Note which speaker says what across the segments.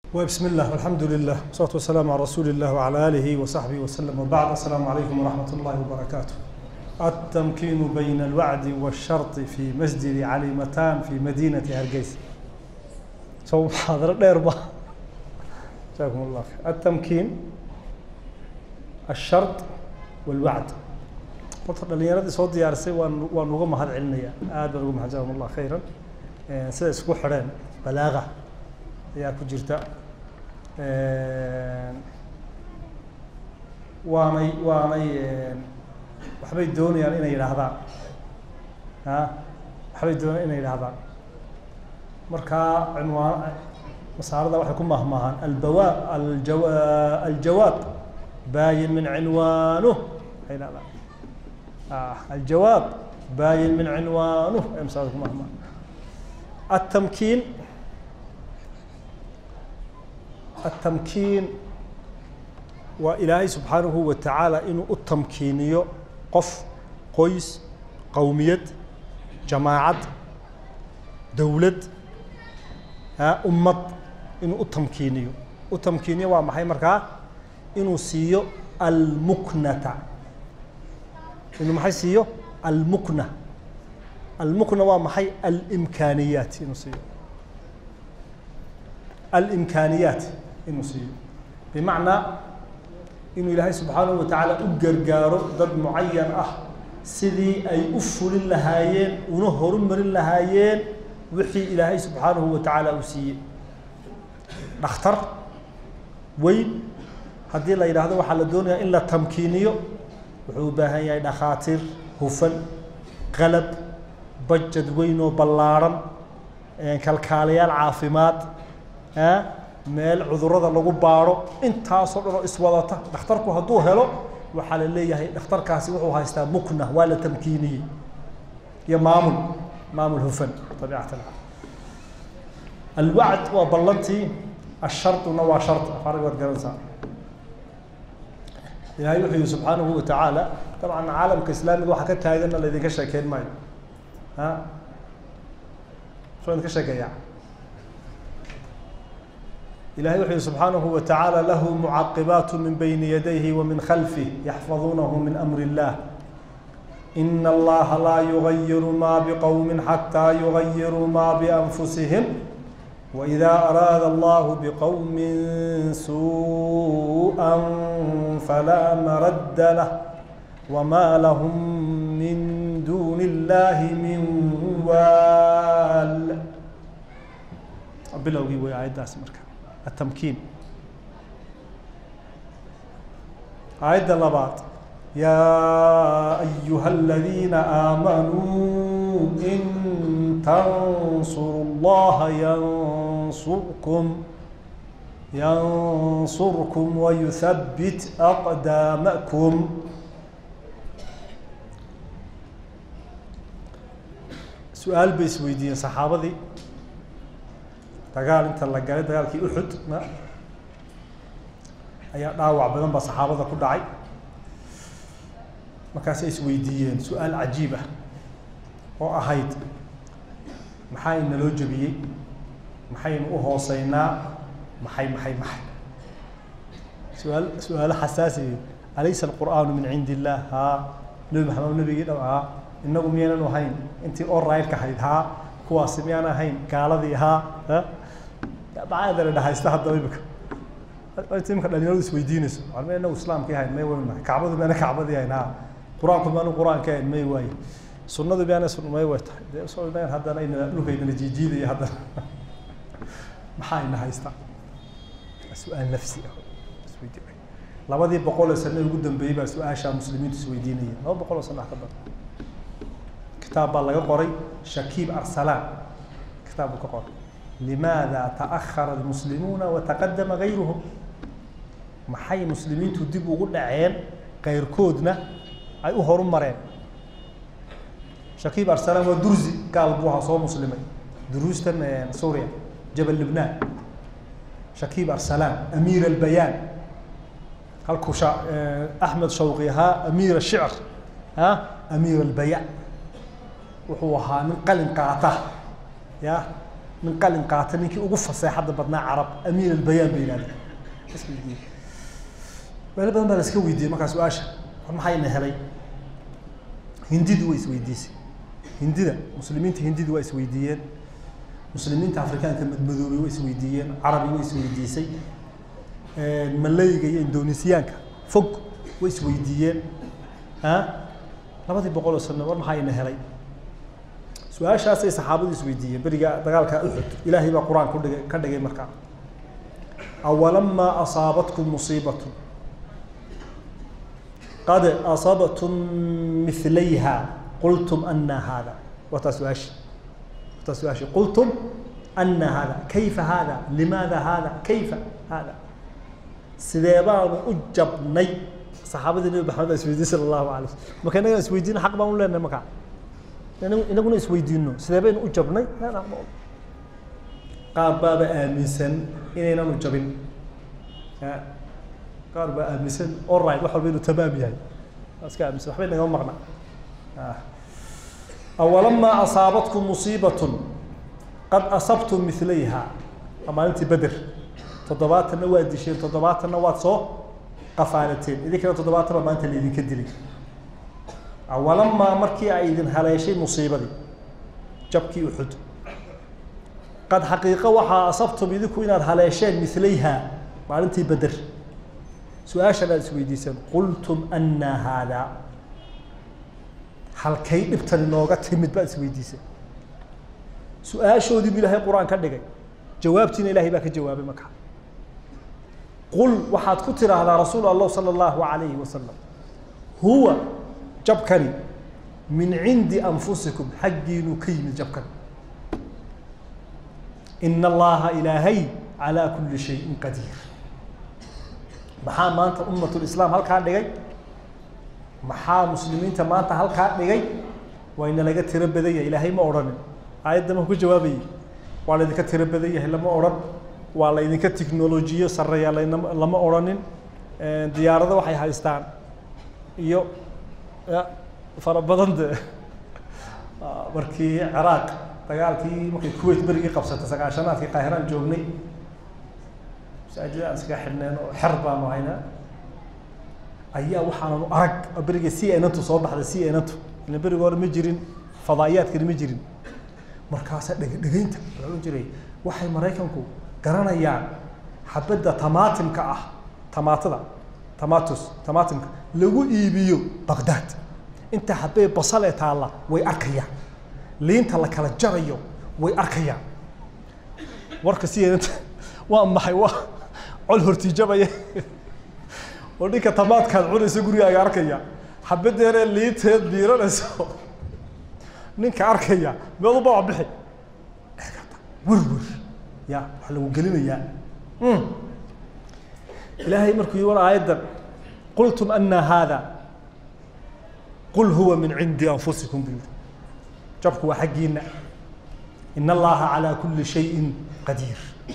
Speaker 1: وبسم الله والحمد لله والصلاة والسلام على رسول الله وعلى آله وصحبه وسلم وبعد السلام عليكم ورحمة الله وبركاته التمكين بين الوعد والشرط في مسجد عليمتان في مدينة هرقيس سو محاضرة ديربا جزاكم الله خير التمكين الشرط والوعد horta dhalinyaradii soo diyaarisay waan waan uga mahad celinayaa aad baan uga mahad jazakum allah khayran sida isku xidheen balaaqa ayaa ku jirta waanay waanay waxbay doonayaan inay yidhaahdaan a waxbay doonayaan inay yidhaahdaan markaa cinwaan masaarada waxay ku mahmaahaan albawa aljawa aljawaab baayin min cinwaanuh waxay yidhahdaan الجواب باين من عنوانه امساكم مهما التمكين التمكين وإلهي سبحانه وتعالى إنه التمكينيو قف قيس قومية جماعة دولة ها أمة إنه التمكينيو التمكينيو وما هي مركا إنه سيو المكنة inuu maxay siiyo almukna almukna waa maxay alimkaaniyaat inuu siiyo alimkaaniyaat inuu siiyo bimacnaa inuu ilaahay subxaanahu wa tacaala u gargaaro dad mucayan ah sidii ay u fulin lahaayeen una horumarin lahaayeen wixii ilaahay subxaanahu wa tacaala uu siiyey dhakhtar weyn haddii la yidhaahdo waxaa la doonayaa in la tamkiiniyo wuxuu u baahan yahay dhakhaatiir hufan qalab bajad weyn oo ballaarhan kalkaalayaal caafimaad meel cudurrada lagu baadho intaasoo dhan oo iswadata dhakhtarku hadduu helo waxaa la leeyahay dhakhtarkaasi wuxuu haystaa mukna waa la tamkiiniyey iyo maamul maamul hufan tabiicatan alwacd waa ballantii asharduna waa shard afarig waad garanaysaa ilahay wuxuu yihi subxaanahu wa tacaala dabcan caalamka islaamiga waxaa ka taaganna laydinka sheekeyn maayo a soo idinka sheekeeyaa ilahay wuxuu yihi subxaanahu wa tacaala lahu mucaqibaat min bayni yadayhi wa min khalfih yaxfaduunahu min amri illah in allaha laa yugayiru ma biqowmi xataa yugayiruu ma bianfusihim وإذا أراد الله بقوم سوءا فلا مرد له وما لهم من دون الله من وال bilowgii way aayaddaasi marka التمkiin aayadda labaad يا أيها الذين آمنوا إن تنصروا الله ينصركم ينصركم ويثبت أقدامكم سؤال بيس ويدين صحابة دي دقال انت اللي قال دقال كي أحد ما أي داوع بدن بصحابة كل دعي markaasay isweydiiyeen su-aal cajiib ah oo ahayd maxaa inaloo jebiyey maxaynu u hooseynaa maxay maxay maxay su-aal su-aalo xasaasiye alaysa alqur'aanu min cindi illah haa nebi maxamed nebigii dhow haa inagu miyaynan ahayn intii orailka ahayd haa kuwaasi miyaan ahayn gaaladii haa macaadana dhahaysta haddaba imika imika dhalinyaradu isweydiinayso ma inagu islaamkii ahayn may waynu nahay kacbadu miyana kacbadii ahayn haa qur-aanku maanu qur-aanka ahayn may waaye sunnadu miyana sun may way tahay dee soo meen haddana ina dhulkaynana jiijiidaya haddana maxaa ina haystaa su-aal nafsi ah isweydiinay labadii boqol oo sano ugu dambeeyey baa su-aashaa muslimiintu isweydiinaya laba boqol oo sano ka badan kitaab baa laga qoray shakiib arsalaan kitaab buu ka qoray limaada ta'akhara almuslimuuna wataqadama gayruhum maxay muslimiintu dib ugu dhaceen kayrkoodna ay u horu mareen shakiib arsalaan waa dursi gaal buu ahaa soo muslimay duruustan suuriya jabal libnaan shakiib arsalaan amiir albayaan halkuu sha axmed shawqi ahaa amiir ashicr ha amiir albayaan wuxuu ahaa nin qalin qaata ya min qalin qaata ninkii ugu faseexadda badnaa carab amiin albayaan bay yidhahdeen isweydiiyey meelo badan baa la iska weydiiyey markaa su-aasha war maxaa ina helay hindidu way isweydiisay hindida muslimiinta hindidu waa isweydiiyeen muslimiinta afrikaanka madmadoobay way isweydiiyeen carabi way isweydiisay malayga iyo indonesiyaanka fog way isweydiiyeen a labadii boqol oo sano war maxaa ina helay su-aashaasay saxaabadu isweydiiyeen beriga dagaalka uxud ilaahay baa qur-aan kudhigay ka dhigay markaa awalamaa asaabatkum musiibatu qad asabtum milayha qultum ana hada wataa su-aashi wataa su-aashi qultum ana hada kayfa hada limaada hada kayfa hada sidee baanu u jabnay saxaabadii nabi maxamed baa isweydiin sala allahu alay waslm marka innagaan isweydiino xaq baan u leenahay markaa inaguna isweydiino sidee baynu u jabnay qaar baaba aaminsan inaynanu jabin qaar baa aaminsan allright wax walba inuu tamaam yahay waa iska aaminsan waxba inagama maqna awalamaa asaabatkum musiibatun qad asabtum milayha waa maalintii beder toddobaatanna waad disheen toddobaatanna waad soo qafaalateen idinkana toddobaatan baa maanta laydinka dilay awalamaa markii ay idin haleeshay musiibadii jabkii uxud qad xaqiiqo waxaa asabtum idinku inaad haleesheen milayha maalintii beder su-aashan aad isweydiiseen qultum anna haadaa halkay dhibtani nooga timid baad isweydiiseen su-aashoodii bu ilaahay qur-aan ka dhigay jawaabtiina ilahay baa ka jawaabay marka qul waxaad ku tiraahdaa rasuul allah sala allahu alayhi wasalam huwa jabkani min cindi anfusikum xaggiinuu ka yimid jabkani ina allaha ilaahay calaa kuli shayin qadiir maxaa maanta ummat lislaam halkaa dhigay maxaa muslimiinta maanta halkaa dhigay wayna laga tiro badan yahay ilaahay ma odhanin aayadda ma ku jawaabayay waa laydinka tiro badan yahay lama odhan waa laydinka technolojiyo sareeya laynam lama odhanin diyaarado waxay haystaan iyo fara badan de markii ciraaq dagaalkii markay kuwait berigii qabsatay sagaashanaadkii qaahiraan joognay masaajida aan iskaga xidhneen oo xer baanu haynaa ayaa waxaananu arag beriga c ntu soo baxday c ntu ila beriga hore ma jirin fadaa'iyaadkani ma jirin markaasaa dhege dhegeynta waxaa ohan jiray waxay maraykanku garanayaan xabadda tamaatimka ah tamaatada tamatus tamaatimka lagu iibiyo baqdaad inta habee basal ee taalla way arkayaan liinta la kala jarayo way arkayaan warka sideedanta waa maxay waa col hortiijabaya oo ninka tamaadkaad cunaysa gurigaaga arkaya xabadeeree liinteed biiranayso ninka arkaya meeduba waa bixi werwer ya waxaa lagu gelinayaa ilaahay markuu yi war aayaddan qultum ana haada qul huwa min cindi anfusikum buu yihi jabku waa xaggiina in allaha calaa kuli shayin qadiir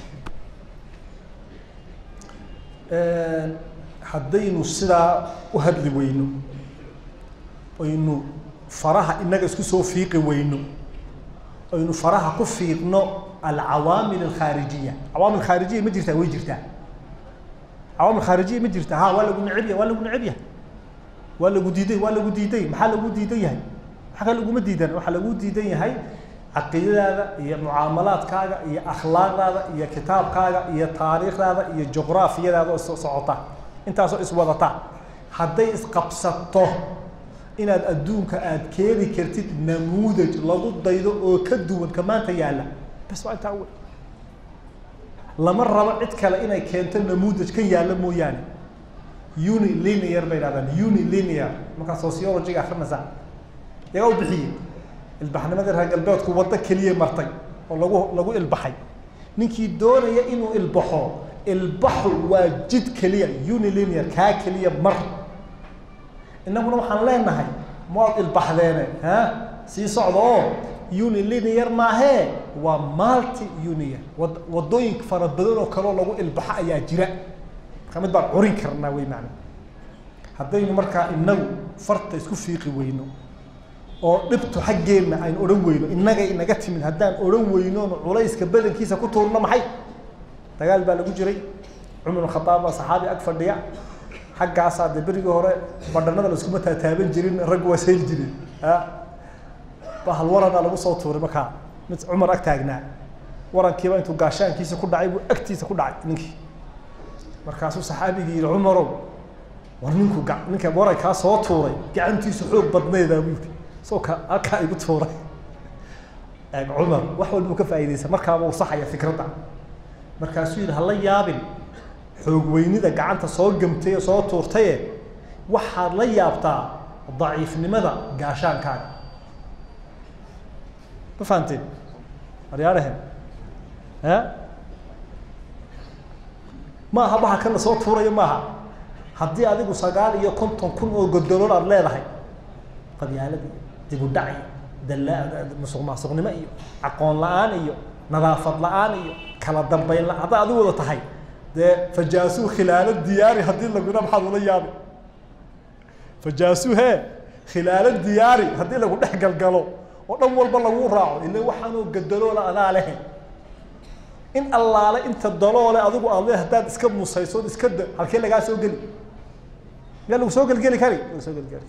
Speaker 1: haddaynu sidaa u hadli weyno aynu faraha inaga isku soo fiiqi weyno aynu faraha ku fiiqno alcawaamil alkhaarijiya cawaamil khaarijiya ma jirtaa way jirtaa cawaamil khaarijiya ma jirtaa ha waa lagu neceb yahay waa lagu neceb yahay waa lagu diiday waa lagu diiday maxaa lagu diidan yahay maxaa kale laguma diidan waxaa lagu diidan yahay caqiidadaada iyo mucaamalaadkaaga iyo akhlaaqdaada iyo kitaabkaaga iyo taariikhdaada iyo juqraafiyadaada oo is socota intaasoo iswadata hadday isqabsato inaad adduunka aad keeni kartid namuudaj lagu daydo oo ka duwan ka maanta yaalla bas waa intaa uwe lama rabo cid kale inay keento namuudaj kan yaalla mooyaane unilinear bay dhahdaan unilinear markaa sociologyga akrinaysaa yagaa u bixiyey ilbaxnimadii reer galbeedku waddo keliya martay oo lagu lagu ilbaxay ninkii doonaya inuu ilbaxo ilbaxu waa jid keliya unilinear kaa keliya mar innaguna waxaan leenahay maad ilbaxdeene ha sii socda oo unilinear maahee waa multi uniar wad waddooyin fara badan oo kaleo lagu ilbaxo ayaa jira marka mid baan curin karnaa wey macna haddaynu markaa inagu farta isku fiiqi weyno oo dhibtu xaggeenna aynu odhan weyno innagay inaga timid haddaan odhan weynoonu culayska badankiisa ku tuurno maxay dagaal baa lagu jiray cumar khadaab baa saxaabi ag fadhiya xaggaasaa dee berigii hore badhanada laiskuma taataaban jirin raggu waa sayli jireen bahal waranaa lagu soo tuuray markaa mid cumar ag taagnaa warankiiba intuu gaashaankiisa ku dhacay buu agtiisa ku dhacay ninkii markaasuu saxaabigii yihi cumarow war ninku ga ninka warankaa soo tuuray gacantiisu xoog badnaydaa buu yihi soo ka halkaa igu tuuray cumar wax walbuu ka faa'iidaysa markaaba uu saxaya fikradda markaasuu yidhi hala yaabin xoog weynida gacanta soo gamtay ee soo tuurtaye waxaad la yaabtaa daciifnimada gaashaankaaga ma fahanteen aryaadhahen a ma aha baha kana soo tuurayo maaha haddii adigu sagaal iyo konton kun oo godolool aad leedahay qabyaaladii dib u dhac iyo dala musuq maasuqnimo iyo aqoon la-aan iyo nadaafad la-aan iyo kala dambeyn la haddaa adigu wada tahay dee fajaasuu khilaalo diyaari haddii laguna maxaad ula yaabi fajaasuu hee khilaalo diyaari haddii lagu dhex galgalo oo dhan walba lagu raaco ila waxaanoo gadaloola adaa lehe in allaale inta daloole adigu aad le haddaad iska musayso od iska da halkee lagaa soo geli miyaa lagu soo gelgeli kari lagu soo gelgeli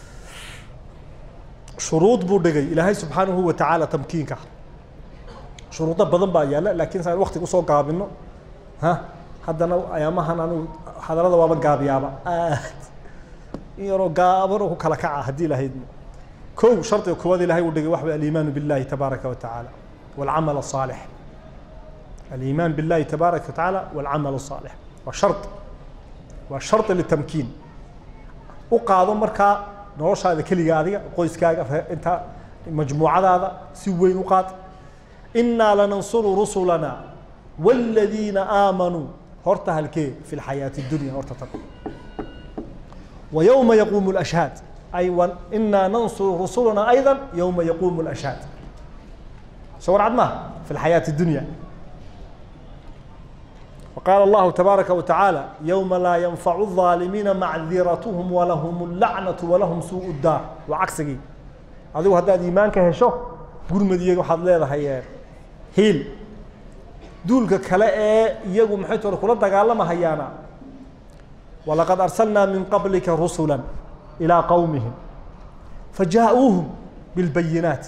Speaker 1: shuruud buu dhigay ilaahay subxaanahu watacaala tamkiinka shuruudo badan baa yaalla laakiin saan waktiga usoo gaabino ha haddana ayaamahan anigu hadarada waaba gaabiyaaba aad in yaroo gaabanoo ku kala kaca haddii lahayd kow shardiga koowaad ilahay uu dhigay waxa way aliimaanu billahi tabaaraka watacaala walcamal asaalix aliimaan billahi tabaaraka watacaala walcamal asaalix waa shard waa shardi litamkiin u qaado markaa noloshaada keliga adiga qoyskaaga inta majmuucadaada si weyn u qaad inaa lanansuru rusulana wاladiina aamanuu horta halkee fi lxayaati اdunya horta tan wa yowma yaquumu اlashhaad ay inaa nansuru rusulana ayضa yowma yaquumu اlashhaad soo warcad maha fi lxayaati اdunya وقال الله تبارك وتعالى يوم لا ينفع الظالمين معذرتهم ولهم اللعنة ولهم سوء الدار وعكسي adigu haddaad iimaanka hesho gurmadiyaga waxaad leedahay hiil duulka kale ee iyagu maxay tore kula dagaalamahayaana walaqad arsalnaa min qablika rusula ilىa qowmihim fajaءuuhum biاlbayinaat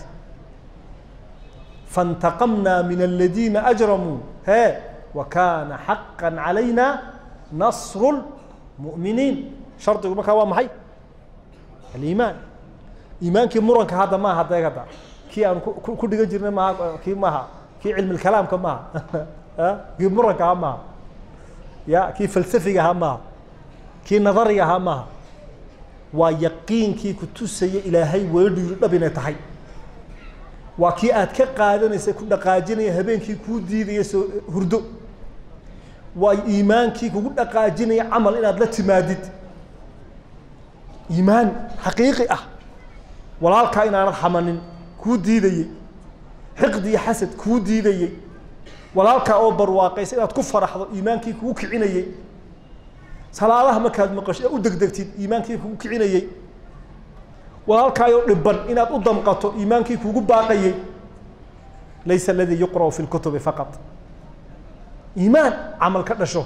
Speaker 1: faاntaqamna min aladiina ajramuu he وكان حقا علينا نصر المؤمنين شرطigu markaa waa maxay الإيمان iimaankii muranka hadda maaha de hadda kii aan ku dhigan jirnay maha kii maaha kii cilmi الكalaamka maaha kii muranka ahaa maaha ya kii falsafiga ahaa maaha kii nadariga ahaa maaha waa yaqiinkii kutusaya ilaahay weedhiiru dhab inay tahay waa kii aad ka qaadanaysa ku dhaqaajinaya habeenkii kuu diidaya soo hurdo waa iimaankii kugu dhaqaajinaya camal inaad la timaadid iimaan xaqiiqi ah walaalkaa inaanad xamanin kuu diidayey xiqdi iyo xasad kuu diidayey walaalkaa oo barwaaqaysa inaad ku faraxdo iimaankii kugu kicinayey salaadaha markaad maqasho ee u degdegtid iimaankii kugu kicinayey walaalkaayoo dhiban inaad u damqato iimaankii kugu baaqayey laysa aladii yuqra'u fi lkutubi faqat iimaan camal ka dhasho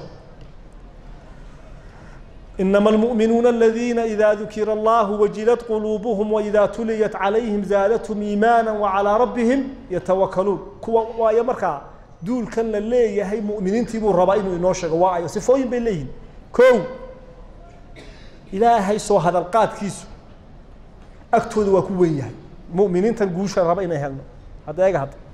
Speaker 1: inama almu'minuuna aladiina ida dukira allahu wajilat quluubuhum waida tuliyat calayhim zaadathum iimaana wacalaa rabbihim yatawakaluun kuwa waayo markaa duulkan la leeyahay mu'miniintii buu rabaa inuu inoo sheego waa ayo sifooyin bay leeyihin kow ilaahay soo hadalqaadkiisu agtooda waa ku wen yahay muminiintan guusha raba inay helno hadda eega hadda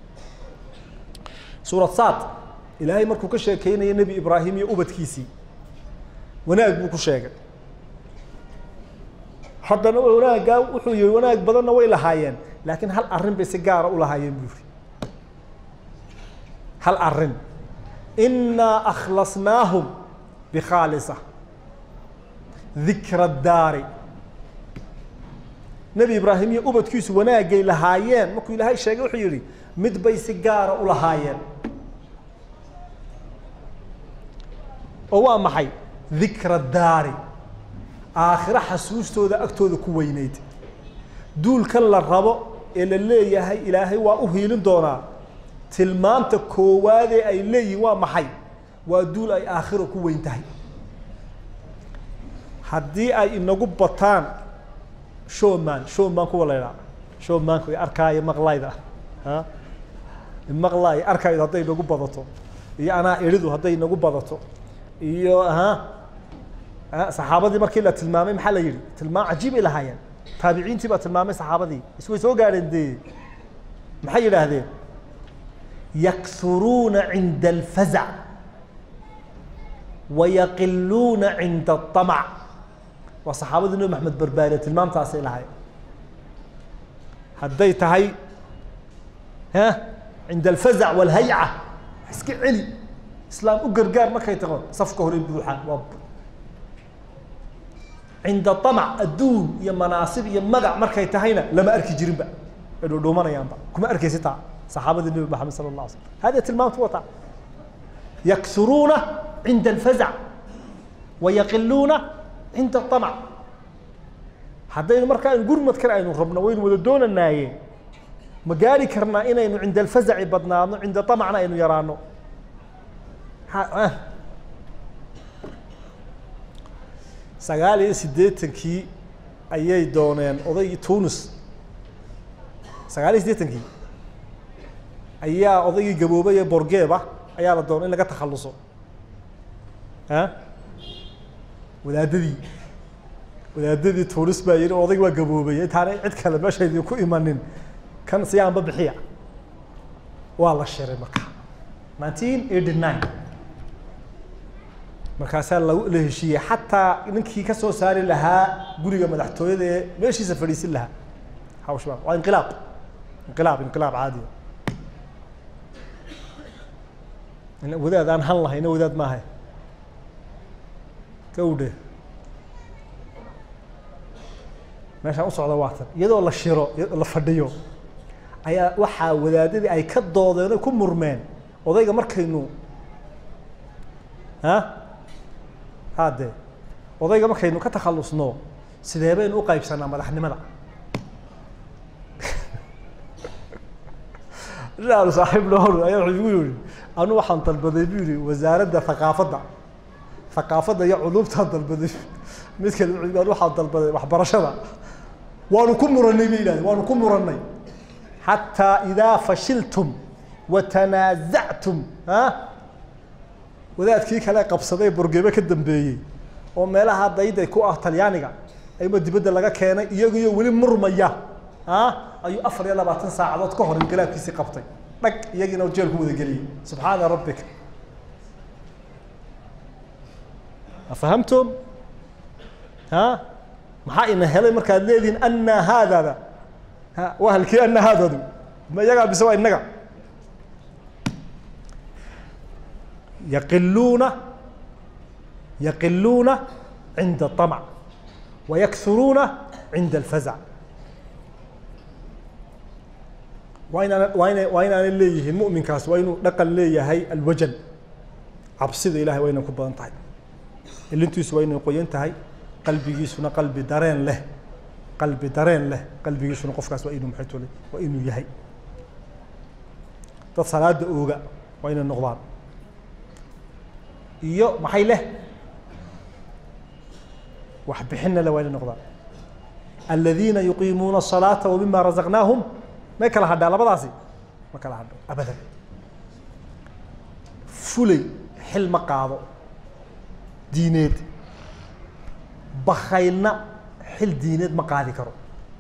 Speaker 1: suurad saad ilaahay markuu ka sheekeynaya nebi ibraahim iyo ubadkiisii wanaag buu ku sheegay haddana wanaaggaa wuxuu yihi wanaag badanna way lahaayeen laakiin hal arrin bay si gaara u lahaayeen buu yihi hal arrin inaa akhlasnaahum bikhaalisa dikra daari nebi ibraahim iyo ubadkiisu wanaagay lahaayeen markuu ilaahay sheegay wuxuu yihi mid bay si gaara u lahaayeen oo waa maxay dikra daari aakhiro xasuustooda agtooda ku weyneyd duulkan la rabo ee la leeyahay ilaahay waa u hiilin doonaa tilmaamta koowaadee ay leeyihiin waa maxay waa duul ay aakhiro ku weyn tahay haddii ay inagu bataan showman showman kuwa la ydhaha showmanku arkaayo maqlayda a maqlaayo arkaayo hadday inagu badato iyo anaa eridu hadday inagu badato iyo ha saxaabadii markii la tilmaamay maxaa la yihi tilmaam cajiib ay lahaayeen taabiciintii baa tilmaamay saxaabadii isway soo gaadheen dee maxay yidhaahdeen yakhuruuna cinda alfazac wayaqiluuna cinda aطamc waa saxaabadii nabi maxamed barbaariye tilmaamtaasay lahaayeen hadday tahay ha cinda alfazac walhayca iska celi islaam u gargaar markay tago safka hore buuxaan waa cinda amac adduun iyo manaasib iyo magac markay tahayna lama arki jirinba ay dhuudhuumanayaanba kuma arkaysi taa saxaabadii nabi maxamed sala allah alay slam hadi tilmaamtu wata yaksuruuna cinda alfazac wayaqiluuna cinda amac haddaynu markaa aynu gurmadkan aynu rabno waynu wada doonanaaye ma gaari karnaa inaynu cinda alfazaci badnaadno cinda amacna aynu yaraano sagaal iyo siddeetankii ayay dooneen odaygii tunis sagaal iyo siddeetankii ayaa odaygii gaboobay ee borgeeba ayaa la doonay in laga takhaluso a wadaadadii wadaadadii tunis baa yihi odayg waa gaboobay intaana cid kale meesha idinku imanin kan siyaanba bixiya waa la shiray marka nineteen eighty nine markaasaa la la heshiiyey xataa ninkii ka soo saari lahaa guriga madaxtooyada ee meeshiisa fadhiisin lahaa hawshba waa inqilaab inqilaab inqilaab caadiya wadaad aan han lahayna wadaad maahay gawdhe meeshaan u socda waa tan iyadoo la shiro la fadhiyo ayaa waxaa wadaadadii ay ka doodeen oy ku murmeen odayga markaynu a hade odayga markaynu ka takhalusno sidee baynu u qaybsanaa madaxnimada aalu saaxiib noor ayaa wuxuu igu yihi anu waxaan dalbaday bu yihi wasaaradda thaqaafadda thaqaafadda iyo culuumtaan dalbaday mid kale wuxuu anu waxaan dalbaday waxbarashada waanu ku muranay bay yidhahdeen waanu ku muranay xataa idaa fashiltum watanaazactum a wadaadkii kale qabsaday borgebe ka dambeeyey oo meelaha dayday ku ah talyaaniga ayma dibadda laga keenay iyagiyo weli murmaya a ayuu afar iyo labaatan saacadood ka hor inqilaabkiisii qabtay dhag iyagiina jeel ku wada geliyey subxaana rabbika afahamtum ha maxaa ina helay markaad leedihin ana haadada ha waa halkii ana haadadu ma iyagaa bise waa inaga yaqiluuna yaqiluuna cinda الطamع wayakhuruuna cinda اlfazac waa inaan waa ina waa inaanay leeyihiin muminkaas waa inuu dhaqan leeyahay alwajan cabsida ilahay waa inay ku badan tahay ilintiisu waa inay qoyan tahay qalbigiisuna qalbi dareen leh qalbi dareen leh qalbigiisuna qofkaas waa inuu maxay tole waa inuu yahay dad salaada ooga waa inay noqdaan iyo maxay leh wax bixinna le waa inay noqdaan aladiina yuqiimuuna الصalaaةa wmima razaqnaahum may kala hadhaa labadaasi ma kala hadho abadan fulay xil ma qaado diineed bakaylna xil diineed ma qaadi karo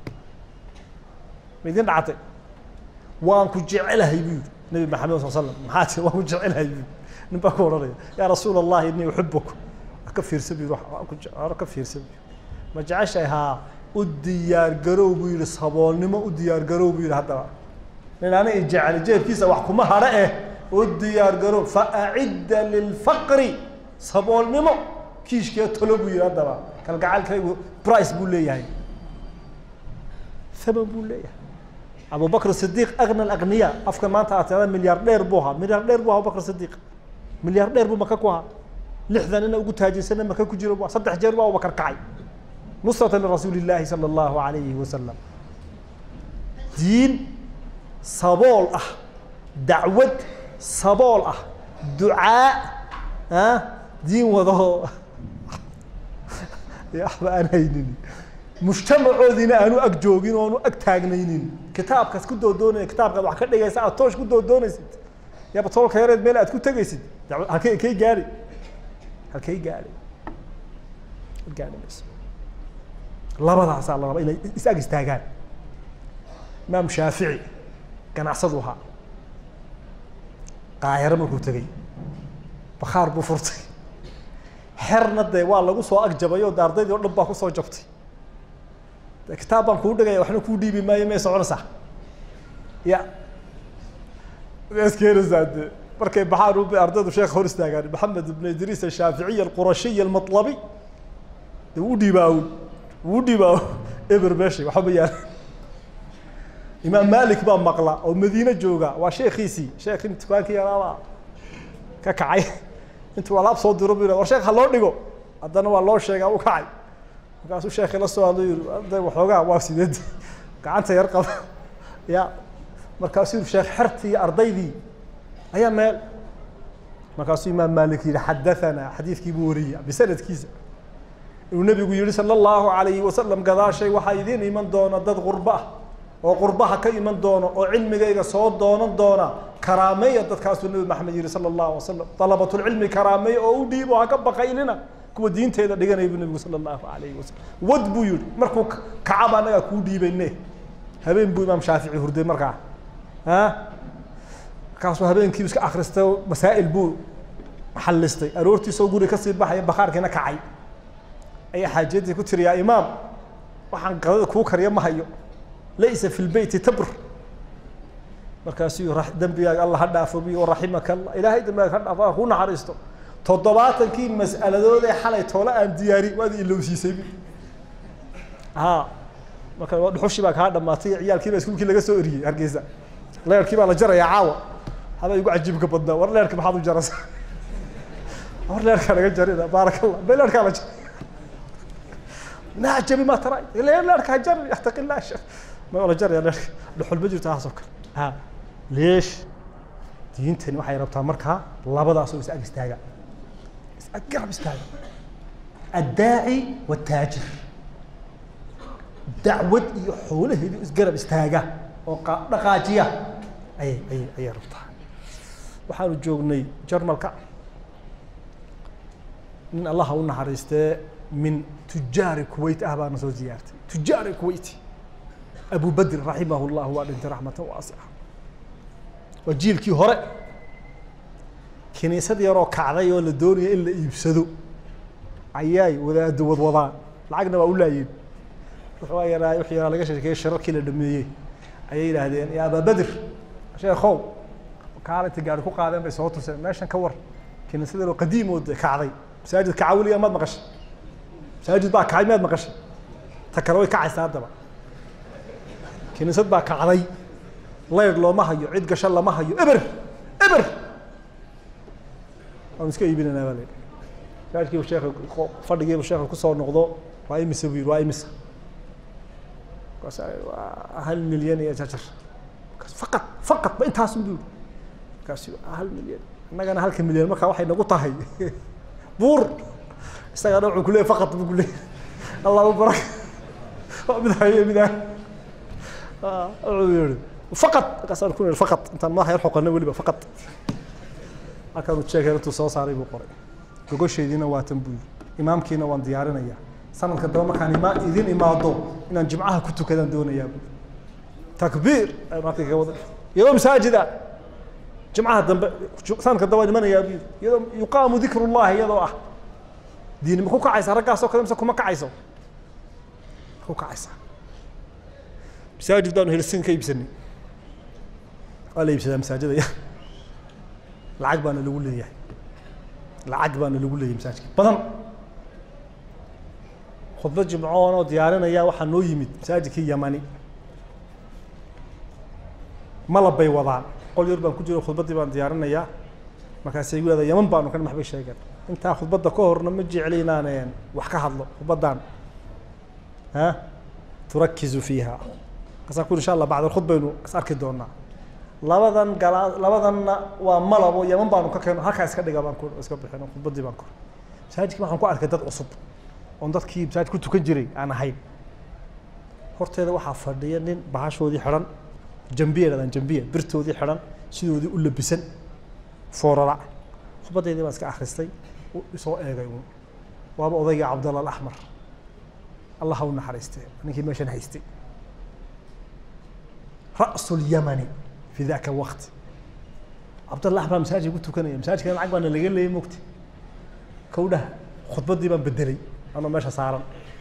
Speaker 1: ma idin dhacatay waan ku jecelahay bu yihi nabi maxamed sal slam maxaa ti waan ku jecelahay bu yihi nin baa ku odhanaya yaa rasuul allahi inii uxibuk ka fiirsa bu yihi hore ka fiirsa bu ma jeceshahay haa u diyaar garow buu yihi saboolnimo u diyaar garow buu yihi haddaba nin ana i jecel jeebkiisa wax kuma hadho eh u diyaar garow faacidda lilfaqri saboolnimo kiishkee tolo buu yihi haddaba kalgacalkaygu brice buu leeyahay thaman buu leeyahay abu bakr sidiq agna alagniya afka maanta aad tiada milyaar dheer buu ahaa milyaar dheer bu ahaa abubakr sidiq milyaar dheer buu maka ku ahaa lixdan ina ugu taajirsana maka ku jiro bu saddex jeer bu abubakar kacay nusrata lirasuuli llaahi sala allahu alayhi wasalam diin sabool ah dacwad sabool ah ducaa ah diin wadaho waxba aan haynin mujtamacoodiina aanu ag joogin oo aanu ag taagnaynin kitaabkaas ku doodoonaya kitaabkaad wax ka dhigaysa aad toosh ku doodoonaysid yaaba toolka yareed meel aad ku tegaysid dacwad halkay kay gaari halkay gaari gaari mayso labadaasaa la rabaa inay is ag istaagaan imaam shaafici ganacsadu ahaa qaahiro markuu tegey bakhaar buu furtay xerna dee waa lagu soo agjabay oo de ardaydii o dhan baa kusoo jabtay de kitaab baan kuu dhigaya waxna kuu dhiibi maayo may soconaysaa ya skeenaysaa de markay baxaan u ardaydu sheekh hor istaagaan maxamed ibn idriis ashaaficiy alqurashiy almatlabi de wuu dhiibaawn wuu dhiibaaw eber meeshay waxba ma yaala imaam malik baa maqla oo madiine jooga waa sheekiisii sheekii dukaankii yaraabaa ka kacay intuu alaab soo diro bu war sheekh ha loo dhigo haddana waa loo sheegaa u kacay markaasuu sheekii la soo hadlo yiri arday waxoogaa waa sideed gacanta yar qaba ya markaasuu yiri sheekh xertii iyo ardaydii ayaa meel markaasuu imaam malik yihi xadathana xadiidkii buu wariyey bisanadkiisa inuu nebigu yihi sala allahu alayhi wasalam gadaashay waxaa idiin iman doona dad qurba ah oo qurbaha ka iman doono oo cilmigayga soo doonan doona karaameeya dadkaasuu nabi maxamed yihi sala allahu alay wasalam dalabatulcilmi karaameeya oo u dhiibo ha ka baqaylina kuwa diinteeda dhiganaya buu nabigu sala allahu alayhi wasalam wad buu yihi markuu kacaba annagaa kuu dhiibayne habeen buu imaam shaafici hurday markaa a markaasuu habeenkii iska akristay masaa'il buu xallistay aroortiisoo guri kasii baxaya bakhaarkiina kacay ayaa xaajiyadii ku tiri yaa imaam waxaan qadada kuu kariya ma hayo laysa fi lbeyti tabr markaasuu dembigaaga alla ha dhaafo bi raximaka allah ilaahay dembigaaga ha dhaafo ku naxariisto toddobaatankii mas'aladood ee xalay toole aan diyaari waad ilowsiisay bu ha marka dhuxushii baa kaa dhamaatay ciyaalkii baa iskuulkii laga soo eriyey hargeysa leerkii baa la jarayaa caawa haba igu cajiibka badnaa war leerka maxaad u jarasa war leerkaa laga jarina baarak allah bay leerkaa la jaray naajabi ma tara leerka ha jar yattaqi illah sheekh ma la jaraya leerka dhuxul ma jirto haasoo kale ha leesh diintani waxay rabtaa markaa labadaasoo is ag istaaga is ag garab istaaga addaaci wataajir dacwad iyo xoolaheedu isgarab istaaga oo dhaqaajiya ayay ayay ayay rabtaa waxaanu joognay jarmalka nin allaha u naxariistee min tujaari kuwait ah baana soo ziyaartay tujaari kuwait abu badr raximah llah waa dhintay raxmatan waasica waa jiilkii hore kiniisad yaroo kacday oo la doonaya in la iibsado ayaay wadaado wadwadaan lacagna waa u laayeen wuxuu yaraa wuxuu yaraa laga sheekeeyey shirarkii la dhameeyey ayay yidhaahdeen ya abaa badr sheekhow kaalinta gaari ku qaadeen bay soo tuseen meeshan ka war kiniisad yaroo qadiim oo kacday masaajid kacawiliya maad maqashay masaajid baa kacay maad maqashay ta kale way kacaysaa haddaba kiniisad baa kacday leyr looma hayo cid gasho lama hayo eber eber waanu iska iibinaynaa baa layidhi masaajidkiibu sheekha fadhigiibu sheekha kusoo noqdo waa imisa buu yidhi waa imisa markaas waa hal milyan iyo jajar markaas faqad faqad ma intaasun buu yidhi markaasi hal milyan innagana halka milyan markaa waxay nagu tahay buur isagana wuxuu kuleeyay faqad buu kuleeyay allahu barak waa mid haye mid ah wuxuu yihi faqad markaasaan ku yihi faqad intaan madaxa yar xoqana weliba faqad halkaanu jeekay intuu soo saaray buu qoray gogosheediina waa tan buu yidhi imaamkiina waan diyaarinayaa sanadka daba markaan ima idin imaado inaan jimcaha ku tukadaan doonayaa buu takbiir markay ka wada iyadoo masaajida jimcaha dambe sanadka daba imanayaa buu yidhi iyadoo yuqaamu dikru llahi iyadoo ah diini ma ku kacaysa raggaasoo kale mise kuma kacayso ma ku kacaysa masaajid baanu helsin ka iibsanay waa la iibsadaa masaajida lacag baana lagu leeyahay lacag baana lagu leeyahay masaajidka badan khudbad jimcoon oo diyaarinaya waxaa noo yimid masaajidkii yamani malab bay wadaan qol yar baan ku jiro khudbaddii baan diyaarinayaa markaasay igu leedahay yaman baanu ka dhex bay sheegeen intaa khudbadda ka horna ma jecli inaan wax ka hadlo khudbaddan ha turakizu fiiha markaasaan ku insha allah bacd alkhud baynu is arki doonaa labadan gala labadanna waa malabo yaman baanu ka keeno halkaa iska dhiga baan ku iska bixino khudbaddii baan ku masaajidkii waxaan ku arkay dad cusub oon dadkii masaajid ku tukan jiray aan ahayn horteeda waxaa fadhiya nin bahashoodii xidhan jambiya dhadaan jambiya birtoodii xidhan sidoodii u labisan foorara khudbaddeydii baan iska akhristay isoo eegay uun waaba odayga cabdalla alaxmar allah ha u naxariistee ninkii meeshan haystay ra'su lyamani fi daka alwaqt cabdalla axmar masaajid ku tukanaya masaajidkana lacag baana laga leeyay mogti kowdhaha khudbaddii baan bedelay anoo meesha saaran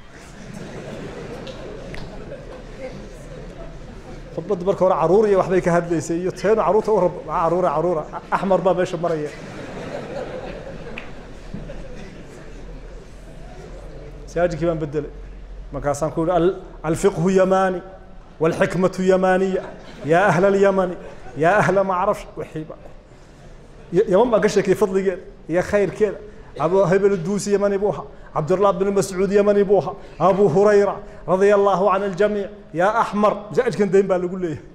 Speaker 1: khudbadda marka hore caruur iyo waxbay ka hadlaysay iyo teenu caruurta u rab maa caruura caruura axmar baa meesha maraya masaajidkii baan bedelay markaasaan ku yihi alfiqhu yamani walxikmatu yamaniya yaa ahla alyamani yaa ahla macrafsh wixiiba yaman baan ka sheekayay fadligeeda iyo khayrkeeda abu hebel duusi yamani buu ahaa cabdullah bn mascuud yamani buu ahaa abu hurayra radia allahu can aljamiic yaa axmar masaajidkan dayn baa lagu leeyahay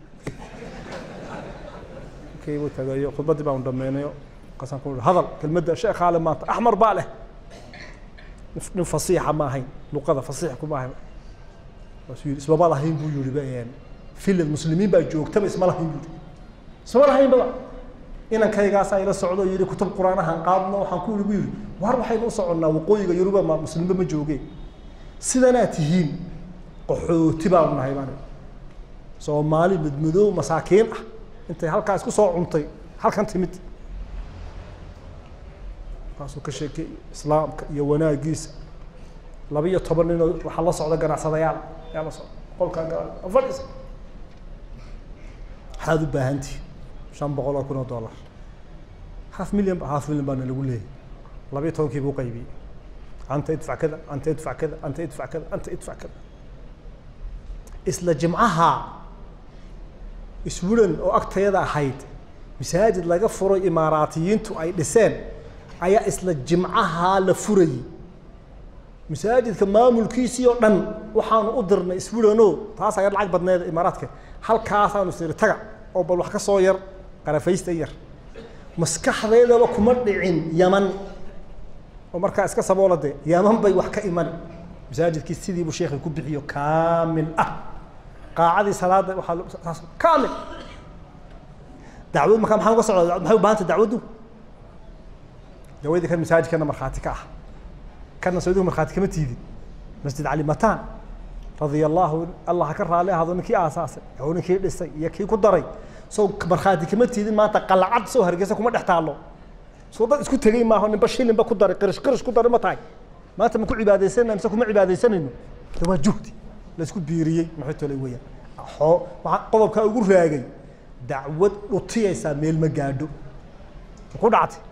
Speaker 1: markii buu tagayo khudbaddii baan dhameynayo markaasaan ku ihi hadal kelmadda sheekh aale maanta axmar baa leh nin fasiixa ma ahayn luqada fasiix kuma ahayn waasuu yidhi ismama lahayn buu yihi filad muslimiin baa joogtaba isma lahayn buu yihi isma lahayn baba inankaygaasa ila socdo yidhi kutub qur-aanahan qaadno waxaan ku yidhi bu yidhi war waxaynu u soconnaa waqooyiga yuruba ma muslimba ma joogeen sidanaa tihiin qaxooti baanu nahay baan soomaali madmadoow masaakiin ah intay halkaa isku soo cuntay halkan timid markaasuu ka sheekay islaamka iyo wanaagiisa laba iyo toban ninoo waxaa la socda ganacsadayaal yaa la socda qolkaa fadhisa maxaad u baahantihin shan boqol oo kun oo dollar half million half million baana lagu leeyahy labiyo tobankii buu qaybiyey anta idfac kada anta idfac kada anta idfac kada anta idfac kada isla jimcaha iswuran oo agtayada ahayd masaajid laga furo imaaraatiyiintu ay dhiseen ayaa isla jimcaha la furayey masaajidka maamulkiisii oo dhan waxaanu u dirnay iswurano taas ayaa lacag badneed imaaraadka halkaasaanu siri taga oo bal wax ka soo yar qarafaysta yar maskaxdeedaba kuma dhicin yaman oo markaa iska saboola de yaman bay wax ka iman masaajidkii sidiibuu sheekhi ku bixiyo kaamil ah qaacadii salaada waxaa kaamil dacwad markaa maxaa uga socda maxay u bahantay dacwaddu dawadii kan masaajidkana markhaati ka ah kana saudiga markhaati kama tiidin masjid cali mataan radia allahu allah ha ka raali ahado ninkii aasaasay oo ninkii dhisay iyo kii ku daray soo markhaati kama tiidin maanta qalacad soo hargeysa kuma dhex taallo soo dad isku tegey maaho ninba shilinba ku daray qirish qirish ku daray ma tahay maanta ma ku cibaadaysanayna mise kuma cibaadaysanayno de waa juhdi la isku biiriyey maxay tolay weeyaan xoo waxaa qodobkaa ugu raagay dacwad dhutiyaysaa meel ma gaadho ku dhactay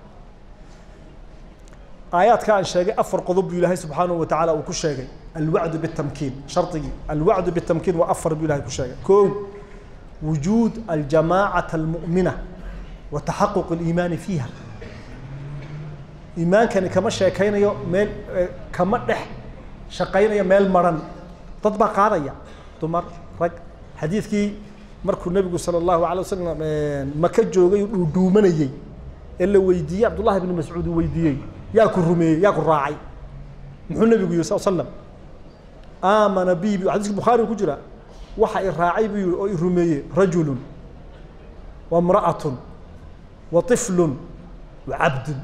Speaker 1: aayaadka aan sheegay afar qodob buu ilaahay subxaanahu watacaala uu ku sheegay alwacdu bitamkiin shardigii alwacdu bitamkiin waa afar buu ilahay ku sheegay koo wujuud aljamaacata almu'mina wa taxaquq aliimaani fiiha iimaankani kama sheekaynayo meel kama dhex shaqaynayo meel maran dad baa qaadaya dumar rag xadiidkii markuu nebigu sala allahu alay wasalam maka joogay uu dhuudhuumanayey ee la weydiiyey cabdullahi bni mascuud uu weydiiyey yaa ku rumeeyey yaa ku raacay muxuu nebigu yihi sal slam aamana bi xadiiska bukhaari ku jira waxa i raacay buu yihi oo i rumeeyey rajulun wa mra'atun wa طiflun wa cabdun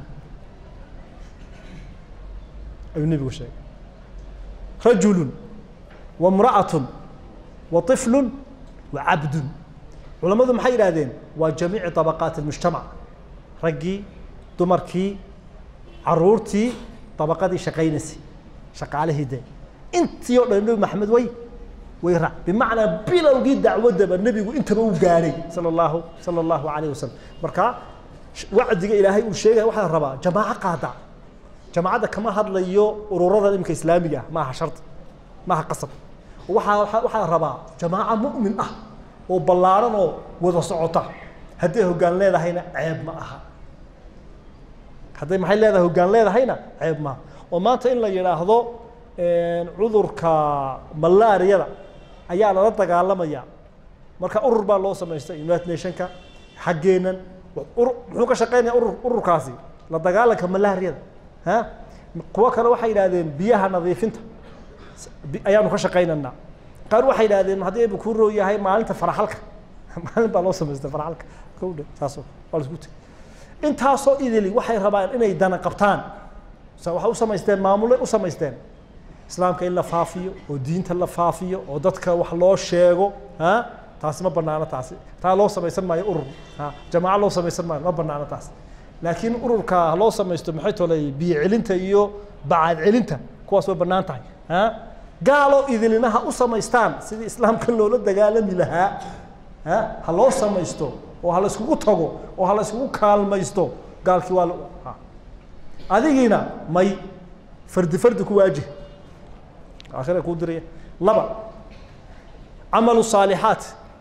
Speaker 1: ayuu nebigu sheegay rajulun wa mra'atun wa طiflun wa cabdun culammadu maxay yidhahdeen waa jamiici طabaqaati اlmujtamac raggii dumarkii caruurtii dabaqadii shaqaynaysay shaqaalihii de intii oo dhan nebi maxamed way way raac bimacnaa bilowgii dacwaddaba nebigu intaba u gaadhay sala allahu sala allahu alayh wasalam marka wacdiga ilaahay uu sheegaya waxaa la rabaa jamaaco qaada jamaacadda kama hadlayo ururada imika islaamiga ah maaha shardi maaha qasab waxaa waxaa waxaa la rabaa jamaaco mu'min ah oo ballaaran oo wada socota hadday hoggaan leedahayna ceeb ma aha hadday maxay leedahay hoggaan leedahayna ceeb maaha oo maanta in la yidhaahdo cudurka malaariyada ayaa lala dagaalamaya marka urur baa loo samaystay united nationka xaggeenan muxuu ka shaqeynaya urur ururkaasi la dagaalanka malaariyada ha kuwo kale waxay yidhahdeen biyaha nadiifinta ayaanu ka shaqaynaynaa qaar waxay yidhahdeen haddii ayba kuu roo yahay maalinta faraxalka maalin baa loo samaystay faraxalka kowdhe saasoo waa laisku tegay intaasoo idili waxay rabaan inay dana qabtaan waxay u samaysteen maamulay u samaysteen islaamka in la faafiyo oo diinta la faafiyo oo dadka wax loo sheego ha taasi ma banaano taasi taa loo samaysan maayo urur ha jamaaco loo samaysan maayo ma banaano taas laakiin ururka loo samaysto maxay tolay biyo celinta iyo bacaad celinta kuwaas way banaan tahay ha gaalo idilinaha u samaystaan sidii islaamka loola dagaalami lahaa ha ha loo samaysto oo ha la iskugu tago oo ha la iskugu kaalmaysto gaalkii waa ha adigiina may fardi fardi ku waajih aakhira kuu diraya laba camalu saalixaat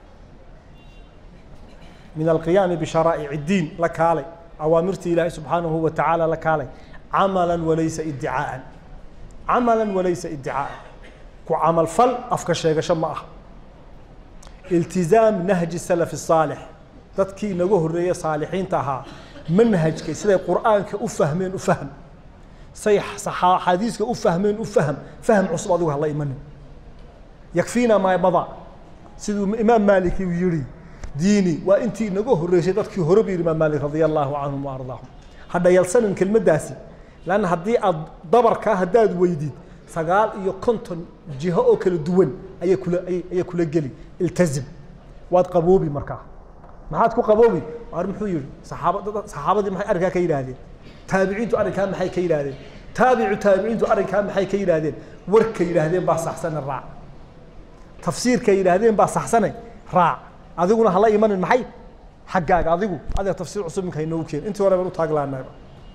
Speaker 1: min alqiyaami bisharaa'ic الdiin la kaalay awaamirtii ilaahay subxaanahu wa tacaala la kaalay camala walaysa iddicaaan camala walaysa iddicaaan ku camal fal afka sheegasho ma aha iltizaam nahji salafi الsaalix dadkii inaga horeeye saalixiinta ahaa manhajkay siday qur'aanka u fahmeen u fahm say xadiiska u fahmeen u fahm fahm cusub adigu hala imanin yakfiina maa mada siduu imaam maaliki uu yihi diini waa intii inaga horeysay dadkii hore bu yihi imaam maalik radia allahu canhum wa ardaahum ha dhayalsanin kelmaddaasi lanna haddii aad dabarkaa haddaad weydid sagaal iyo konton jiho oo kala duwan ayay kula ayay kula geli iltazim waad qaboobi markaa maxaad ku qaboobi ar muxuu yihi saxaaba saxaabadii maxay arrinkaa ka yidhaahdeen taabiciintu arrinkaa maxay ka yidhaahdeen taabicu taabiciintu arrinkaa maxay ka yidhaahdeen warka yidhaahdeen baa saxsane raac tafsiirka yidhaahdeen baa saxsane raac adiguna hala imanin maxay xaggaaga adigu adiga tafsiir cusub minka inoogu keen intii hore baan u taaglaanayba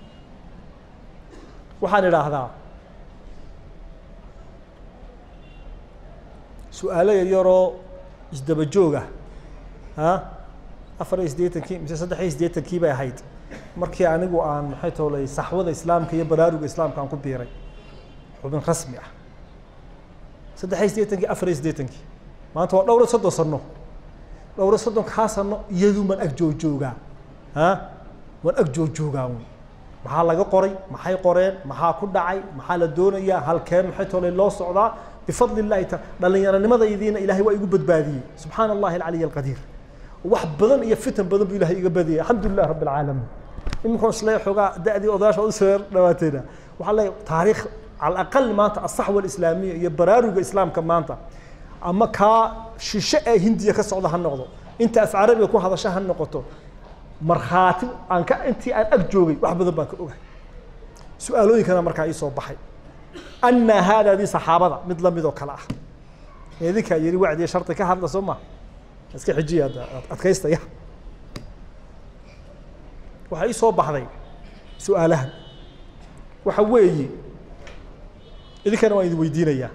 Speaker 1: waxaan idhaahdaa su-aalo yaryaroo isdaba jooga ha afar iyo siddeetankii mise saddex iyo siddeetankii bay ahayd markii anigu aan maxay toolay saxwada islaamka iyo baraaruga islaamka aan ku biiray xubin rasmi ah saddex iyo siddeetankii afar iyo siddeetankii maanta waa dhowr iyo soddon sano dhowr iyo soddon kaa sano iyadu maan ag joojoogaa ha waan ag joojoogaa wy maxaa laga qoray maxay qoreen maxaa ku dhacay maxaa la doonayaa halkeen maxay toolay loo socdaa bifadli illahi ta dhallinyaronimadaydina ilahay waa igu badbaadiyey subxaana allahi alcaliy alqadiir wax badan iyo fitan badan buu ilahay iga badiyay alxamdu lilah rabbi alcaalamiin iminkan isle xoogaa da-dii odayaasha u soo dhawaateena waxaa leeyahay taariikh cala aqal maanta asaxwa alislaamiya iyo baraaruga islaamka maanta ama kaa shishe ee hindiya ka socda ha noqdo inta af carabiga ku hadasha ha noqoto markhaati aan ka intii aan ag joogay wax badan baan ka ogahay su-aalooyinkana markaa ii soo baxay anna haadaadii saxaabada mid lamid oo kale ah idinkaa yidhi wacdiya shardi ka hadla soo ma iska xijiya adkaystaya waxaa ii soo baxday su-aalahan waxa weeye idinkana waan idin weydiinayaa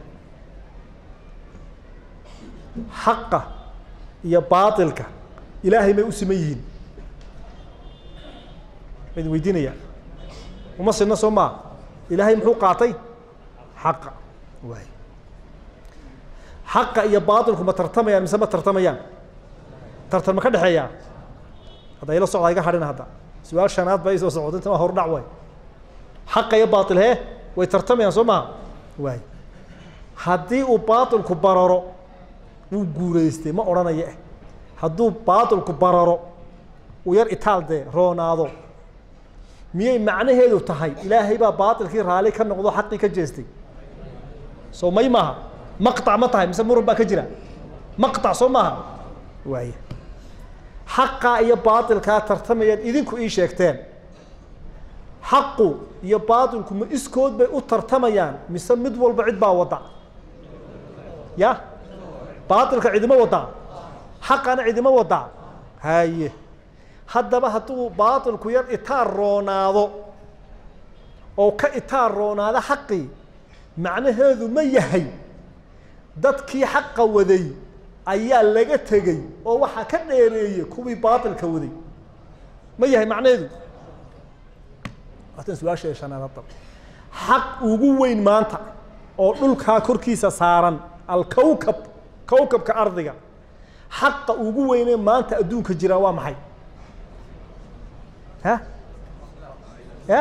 Speaker 1: xaqa iyo baatilka ilaahay may u siman yihiin ma idin weydiinayaa uma sinna soo maa ilaahay muxuu qaatay xaqa waay xaqa iyo baatilku ma tartamayaan mise ma tartamayaan tartan ma ka dhexeeyaa hadda ila socda iga hadhina hadda su-aal shanaad ba isoo socdo inta waa hordhac waay xaqa iyo baatil hee way tartamayaan soo maha waay haddii uu baatilku bararo wuu guuraystay ma odhanaya eh hadduu baatilku bararo uu yar itaal dee roonaado miyay macnaheedu tahay ilaahay baa baatilkii raali ka noqdo xaqii ka jeestay soo may maaha maqطac ma tahay mise muran baa ka jira maqطac soo maaha waay xaqaa iyo baatilkaa tartamayaan idinku ii sheegteen xaqu iyo baatilku ma iskood bay u tartamayaan mise mid walba cid baa wada ya baatilka cidima wadaa xaqana cidima wadaa haye haddaba hadduu baatilku yar itaar roonaado oo ka itaar roonaado xaqii macnaheedu ma yahay dadkii xaqa waday ayaa laga tegey oo waxaa ka dheereeyey kuwii baatilka waday ma yahay macnaheedu waatan su-aasha shanaad hadda xaq ugu weyn maanta oo dhulkaa korkiisa saaran alkowkab kowkabka ardiga xaqa ugu weyne maanta adduunka jiraa waa maxay ha ya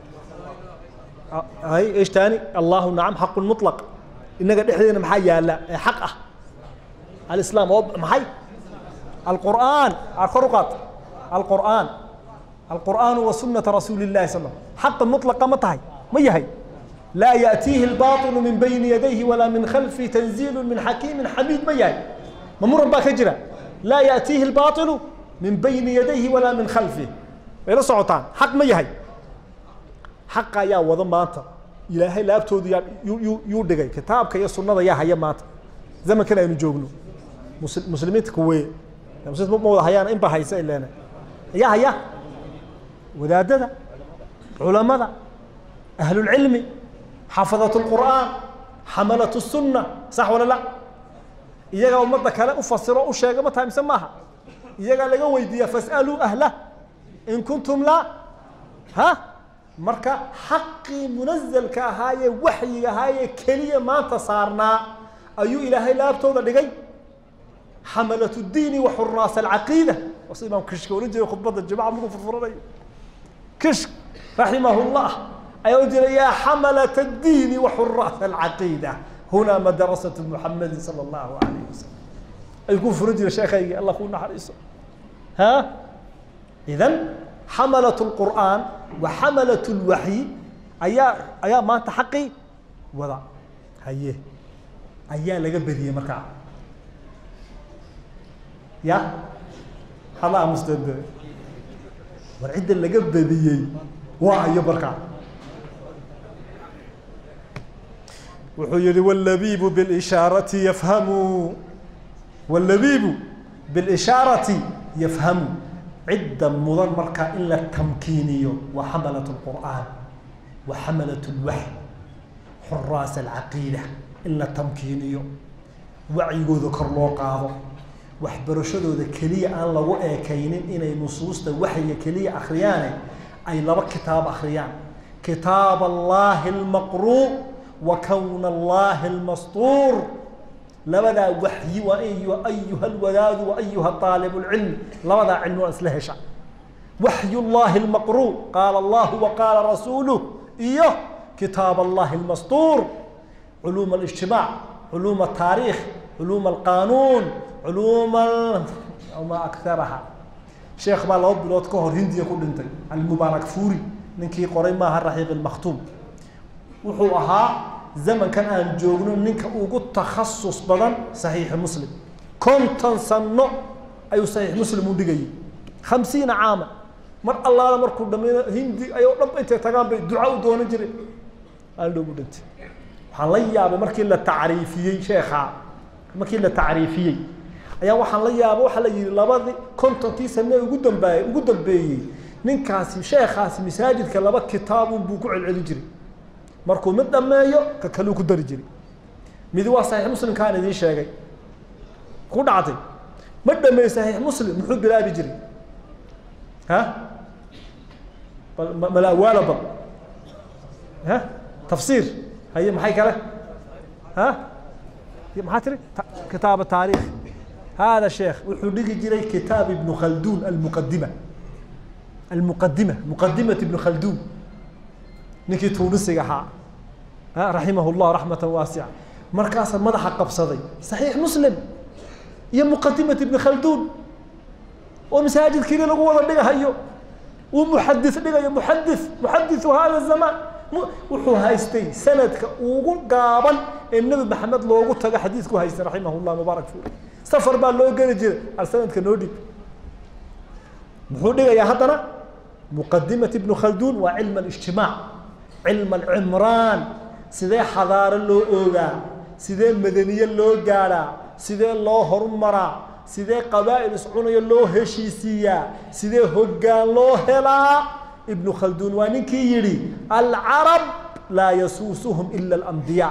Speaker 1: hay ايش تاني الله نعم حق مطلق inaga dhexdeena maxaa yaala ee xaq ah alislaam oo maxay alqur'aan kor u qaad alqur'aan alqur'aan wa sunnata rasuuli illahi sal xaqa mutlaqa ma tahay ma yahay laa yaأtiihi الbaطل min bayni yadayhi walaa min khalfi tanziil min xakiimi xamiid ma yahay ma muran baa ka jira laa yaأtiihi الbaطل min bayni yadayhi walaa min khalfih way la socotaan xaq ma yahay xaqa ayaa wada maanta ilaahay laabtoodu yaa yuu yuu dhigay kitaabka iyo sunnada yaa haya maanta zamankan aynu joogno mus muslimiinta kuweye muslimiinta ma wada hayaan in ba haysa ileena yaa haya wadaadada culamada ahlulcilmi xafadat lqur'aan xamalat sunna sax wala la iyagaa ummadda kale u fasiro u sheega ma tahay mise maaha iyagaa laga weydiiya fas'aluu ahlah in kuntum laa ha marka xaqii munazalka ahaayee waxyiga ahaayee keliya maanta saarnaa ayuu ilaahay laabtooda dhigay xamalat diini wa xuraas alcaqiida waa sida imaam kishka ohan jiray khudbadda jimca markuu furfuranayo kishk raximahullah ayaa ohan jiray yaa xamalat addiini wa xuraas alcaqiida hunaa madrasatu muxamedin sala allahu alayh wasalam ayuu ku furan jiray sheekhaygii allah kuu naxariiso ha idan xamalat lqur'aan wa xamalat lwaxyi ayaa ayaa maanta xaqii wada haye ayaa laga bediyey markaa ya hala amusdade war cidda laga bediyey waa ayo markaa wuxuu yihi wاlabibu biاlishaarati yafhamu wاlabibu biاlishaarati yafhamu cidda mudan markaa in la tamkiiniyo waa xamalat اlqur'aan wa xamalat اlwaxy xuraas alcaqiida in la tamkiiniyo wacyigooda kor loo qaado waxbarashadooda keliya aan lagu eekaynin inay nusuusta waxyiga keliya akriyaane ay laba kitaab akhriyaan kitaab allahi اlmaqruu wa kwn allahi اlmastuur labadaa waxyi waa ayuha alwadaadu wa ayuha aalib اlcilm labadaa cilmi waa isla hesha waxy llahi اlmaqruu qaala allahu wa qaala rasuuluh iyo kitaab allahi اlmastuur culuum اlijtimaac culuum الtaariikh culuum alqanuun culuum ma akaraha sheekh baa laba bilood ka hor hindiya ku dhintay almubaarak furi ninkii qoray maaha raxiiq اlmakhtuum wuxuu ahaa zamankan aan joogno ninka ugu takhasus badan saxiixi muslim konton sano ayuu saxiix muslim u dhigayay khamsiina caama mar allaala markuu dhamayna hindi ayoo dhan intay tagaan bay duca u doonan jireen aaldhow u dhintay waxaan la yaabay markii la tacriifiyey sheekhaa markii la tacriifiyey ayaa waxaan la yaabay waxaa la yihi labadii kontonkii sane ugu dambaayey ugu dambeeyey ninkaasi sheekhaasi masaajidka laba kitaabun buu ku celcelin jiray markuu mid dhameeyo ka kaluu ku dari jiray midi waa saxiix muslimkaan idiin sheegay ku dhacday ma dhameey saxiix muslim muxuu bilaabi jiray ha bal malawaala bal ha tafsiir haye maxay kale ha maxaa tiri kitaab taariikh hada sheekh wuxuu dhigi jiray kitaab ibnu khaldun almuqadima almuqadima muqadimat ibnu khaldun ninkii tuunisiga ahaa raximah llah raxmata waasica markaasaa madaxa qabsaday saxiix muslim iyo muqadimat ibni khalduun oo masaajidkiini lagu wada dhigahayo uu muxadis dhigayo muxadis muxadisu hada zamaan wuxuu haystay sanadka ugu gaaban ee nebi maxamed loogu tago xadiisku haystay raximah llah mubaarak furi safar baa loo geli jiray al sanadka noo dhib muxuu dhigayaa haddana muqadimat ibnu khalduun waa cilm alijtimaac cilm alcimraan sidee xadaaro loo oogaa sidee madaniye loo gaadhaa sidee loo horumaraa sidee qabaa'il iscunayo loo heshiisiiyaa sidee hoggaan loo helaa ibnu khalduun waa ninkii yidhi alcarab laa yasuusuhum ila alambiyaa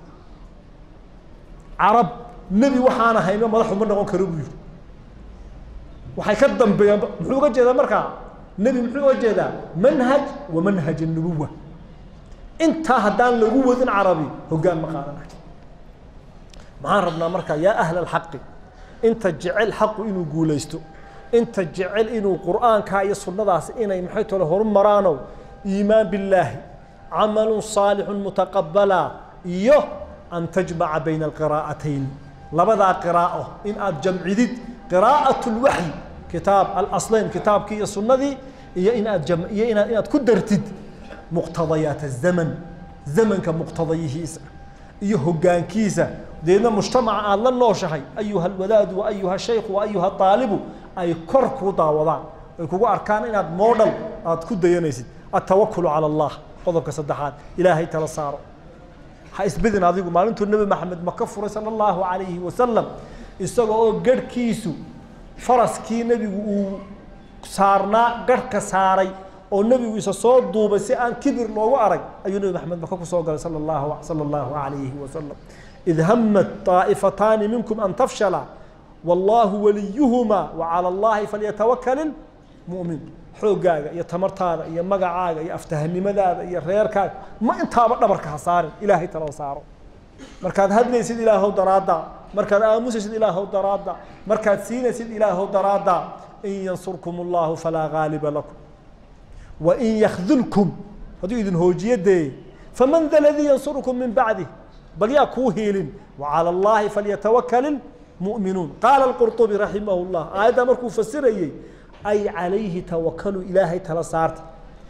Speaker 1: carab nebi waxaan ahayno madaxu ma noqon karo buu yidhi waxay ka dambeeyaan muxuu uga jeedaa markaa nebi muxuu uga jeedaa manhaj wa manhaj الnubuwa intaa haddaan lagu wadin carabi hoggaan ma qaadanayo maxaan rabnaa marka yaa ahla alxaqi inta jecel xaqu inuu guulaysto inta jecel inuu qur'aanka iyo sunnadaas inay maxay tole horumaraano iimaan billaahi camalu saalixu mutaqabala iyo an tajmaca bayna alqiraa'atayn labadaa qiraa'o in aad jamcidid qiraa'at lwaxyi kitaab alaslayn kitaabkii iyo sunnadii iyo in aad jam iyo inaad inaad ku dartid muqtadayaat azaman zamanka muqtadayihiisa iyo hoggaankiisa deedna mujtamaca aada la nooshahay ayuha alwadaadu wa ayuha shaykhu wa ayuha aalibu ay kor kuu daawadaan ay kugu arkaan inaad moodhal aad ku dayanaysid altawakulu cala allah qodobka saddexaad ilaahay tala saaro ha isbedin adigu maalintuu nebi maxamed maka furay sala allahu calayhi wasalam isaga oo garhkiisu faraskii nebigu uu saarnaa garhka saaray oo nebigu isa soo duubay si aan kibir loogu arag ayuu nebi maxamed maka kusoo galay sala allahu sala allahu calayhi wasalam id hamat طaa'ifataani minkum an tafshala wallahu waliyuhuma wacala allahi falyatawakal ilmu'min xooggaaga iyo tamartaada iyo magacaaga iyo aftahanimadaada iyo reerkaaga ma intaaba dhabarka ha saarin ilaahay tala saaro markaad hadlaysid ilaahow daraadda markaad aamusaysid ilaahow daraadda markaad siinaysid ilaahow daraadda in yansurkum allahu falaa gaaliba lakum wain yakdulkum hadduu idin hoojiye dee faman da ladii yansurukum min bacdih bal yaa kuu hiilin wacala allahi falyatawakal ilmu'minuun qaala alqurطubi raximah llah aayaddaa markuu fasirayey ay calayhi tawakaluu ilaahay tala saarta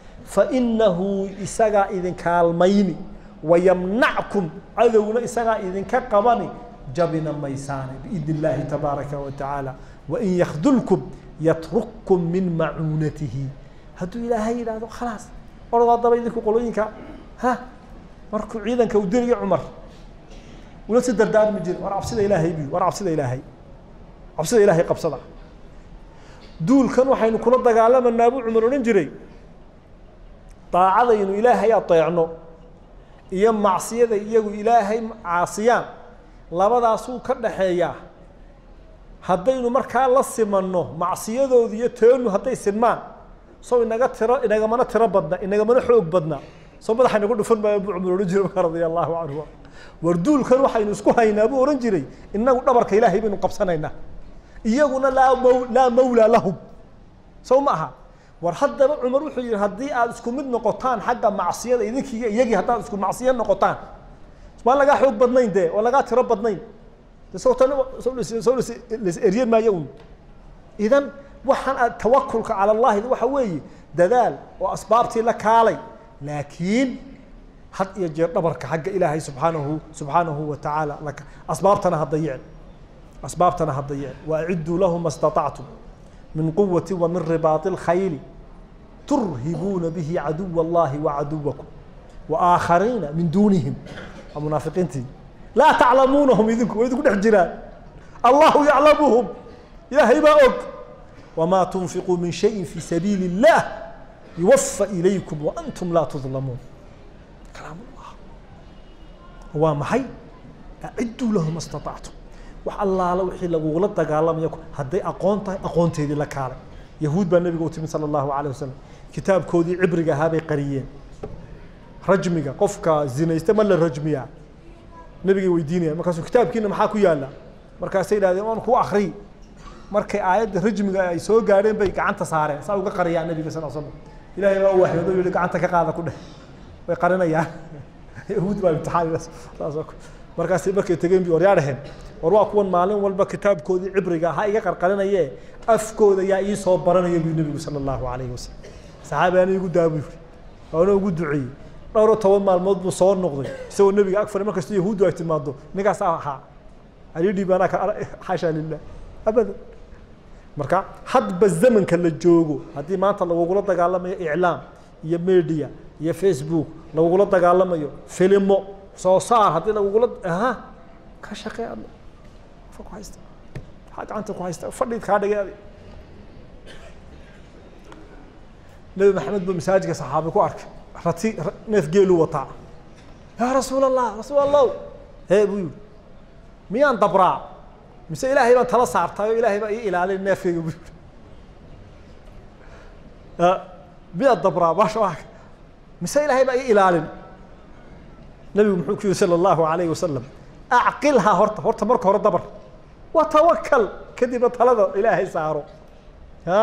Speaker 1: fainahu isagaa idin kaalmayni wayamnackum cadowna isagaa idinka qabani jabina maysaane biidn illaahi tabaaraka wa tacaala wain yakdulkum yatrukkum min macuunatihi hadduu ilaahay yidhaahdo khalaas ordaa daba idinku qolooyinka ha markuu ciidanka uu diriyo cumar ula si dardaarmi jiri war cabsida ilaahay bu war cabsida ilaahay cabsida ilaahay qabsada duulkan waxaynu kula dagaalamanaa buu cumar odhan jiray daacadaynu ilaahay adeecno iyo macsiyada iyagu ilaahay caasiyaan labadaasuu ka dhaxeeyaa haddaynu markaa la simanno macsiyadoodu iyo teenu hadday sinmaan sow inaga tiro inagamana tiro badna inagamana xoog badna soo madaxa inagu dhufan maayo buu cumar odhan jiray markaa radia allahu canhu war duulkan waxaynu isku haynaa buu odhan jiray inagu dhabarka ilaahay baynu qabsanaynaa iyaguna laa maw laa mawlaa lahum sow ma aha war haddaba cumar wuxuu yihi haddii aad isku mid noqotaan xagga macsiyada idinkiiyo iyagii haddaad isku macsiyo noqotaan maan lagaa xoog badnayn dee oo lagaa tiro badnayn de sowtan soo las eryan maayo un idan waxaan aad tawakulka cala allahi waxa weeye dadaal oo asbaabtii la kaalay laakiin had iyo jeer dhabarka xagga ilaahay subxaanahu subxaanahu wa tacaala asbaabtana ha dayicin asbaabtana ha dayicin waaciduu lahu ma staطactum min quwati wa min ribaati اlkhayli turhibuuna bihi caduw اllahi wacaduwakum waaaakhariina min duunihim waa munaafiqiintii laa taclamuunahum idinku way idinku dhex jiraan allahu yaclamuhum ilaahay baa og wamaa tunfiquu min shayin fi sabiili اllah yuwafa ilaykum waantum laa tudlamuun kalaam llah waa maxay aciduu lahu ma staطactum wax allaala wixii lagugula dagaalamaya hadday aqoon tahay aqoonteedii la kaalay yahuud baa nebiga u timid sala allahu alayh wasalam kitaabkoodii cibriga ahaa bay qariyeen rajmiga qofka zinaysta ma la rajmiyaa nebigay weydiinayaan markaasuu kitaabkiina maxaa ku yaala markaasay idhahdeen waan ku akri markay aayadda rajmiga ay soo gaadheen bay gacanta saareen saa uga qariyaan nebiga sal slam ilahay baa u waxyoodo yihi gacanta ka qaada ku dheh way qarinayaan yahuud baa imtixaan saas markaas markay tegeen bi waryaa dhaheen war waa kuwan maalin walba kitaabkoodii cibriga ha iga qarqarinaye afkooda yaa ii soo baranaya buu nebigu sala allahu calayhi wasalam saxaabi ana igu daa buu yiri waana ugu duceeyey dhowr iyo toban maalmood buu soo noqday isagoo nebiga ag fadhi markastoo yahuuddu ay timaado ninkaas ahaa alidhi baanaa ka xaasha lilah abadan marka hadba zamanka la joogo haddii maanta lagugula dagaalamayo iclaam iyo media iyo facebook lagugula dagaalamayo filimo soo saar haddii lagugula aha ka shaqee adla fa ku haysta maxaa gacanta ku haysta fadhiid kaa dhigay adi nebi maxamed buu masaajidka saxaabi ku arkay rati neef geeluu wataa yaa rasuul allah rasuul allahu hee buu yihi miyaan dabraa mise ilaahay baan tala saartay oo ilaahay baa ii ilaalin neefkayga buu yihi miyaad dabraa maasha waa mise ilaahay baa ii ilaalin nebigu muxuu ku yihi sala allahu alayhi wasalam acqilhaa horta horta marka hore dabar watawakal kadibna talada ilaahay saaro ha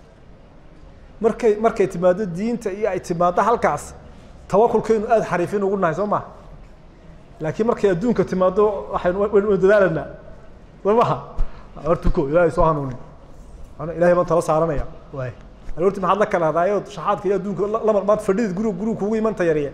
Speaker 1: markay markay timaado diinta iyo ay timaado halkaas tawakulkaynu aada xariifin ugu nahay soo maha laakiin markay adduunka timaado waxaynu waynu dadaalanaa soo maha hortuko ilaahay soo hanuuni ana ilahay baan tala saaranaya waay aroorti maxaad la kala hadaayo shaxaadka iyo adduunka lama maad fadhidid guriga guriga kugu imanta yarye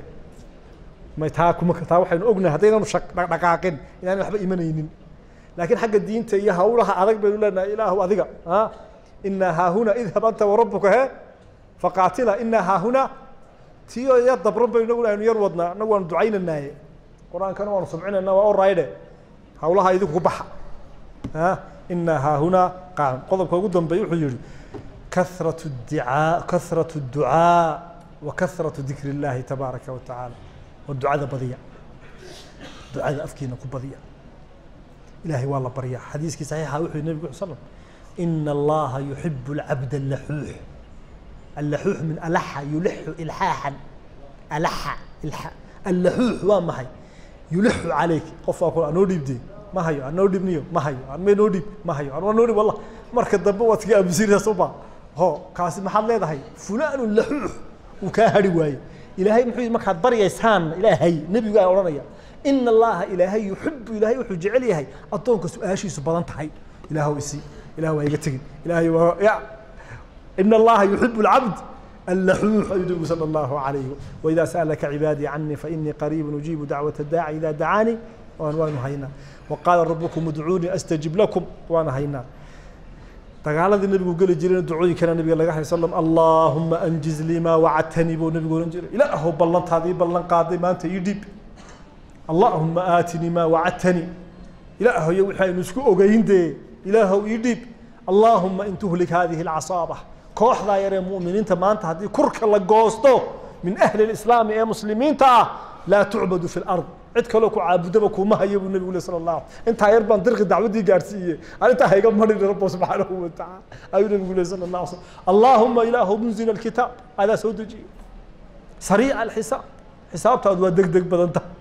Speaker 1: may taa kuma taa waxaynu ognahay haddaynaanu shaq dhaqaaqin inaan waxba imanaynin laakiin xagga diinta iyo hawlaha adag baynu leenahay ilaahu adiga a inaa haahuna idhab anta warabuka he faqaatila inaa haahuna tiyo ya dabran baynu inagu aynu yar wadnaa inagu waanu ducaynanaaye qur-aankana waanu subcinayna waa orayde hawlaha idinku ku baxa a inaa haahuna qaan qodobka ugu dambeeye wuxuu yihi kahrat dicaa kahrat الducaa wa kahrat dikr اllahi tabaaraka wa tacaala waa ducada badiya ducada afkiina ku badiya ilahay waa la baryaa xadiiskii saxiixa wuxuu yihi nebigu sal ina allaha yuxib اlcabd اlaxuux allaxuux min alaxa yulixu ilxaaxan alaxa ilxa allaxuux waa maxay yulixu calayk qof waa ku anoo dhiibdee ma hayo anoo dhibniyo ma hayo anma noo dhiib ma hayo an waa noo dhib wallah marka dambe waad kaga aamusiraysaa sooma ho kaasi maxaad leedahay fulanu laxuux uu kaa hari waaye ilaahay muxuu yidhi markaad baryaysaan ilaahay nebigu aa odhanaya ina allaha ilaahay yuxibu ilaahay wuxuu jecel yahay addoonka su-aashiisu badan tahay ilaahw isi ilah waa iga tegin ilahay waa ya ina allaha yuxibu alcabd اللحوح أي النبي صلى الله عليه وإذا سألك عبادي عني فإني قريب أجيب دعوة الداعي إذا دعاني وأنا هينا وقال ربكم ادعوني أستجب لكم وأنا هينا dagaaladii nabigu geli jireen ducooyinkana nabiga laga hay slam allahuma anjiz lii maa wacadtanii buu nabigu ohan jiray ilaahow ballantaadii ballan qaaday maanta ii dhiib allahuma aatinii maa wacadtanii ilaahoyo wixii aynu isku ogeyn dee ilaahow ii dhiib allahuma in tuhlik hadihi alcasaaba kooxdaa yaree mu'miniinta maanta haddii kurka la goosto min ahli lislaami ee muslimiinta ah laa tucbadu fi lard cid kaloo ku caabudaba kuma hayo buu nabigu le sala allah intaa yar baan dirqi dacwaddii gaarsiiyey arrintaa hayga marin rabbo subxaanahu watacaala ayuu nabigu le sala allah slam allahuma ilaahu munzil alkitaab adaa soo dejiye sariica alxisaab xisaabtaadu waa deg deg badan tahay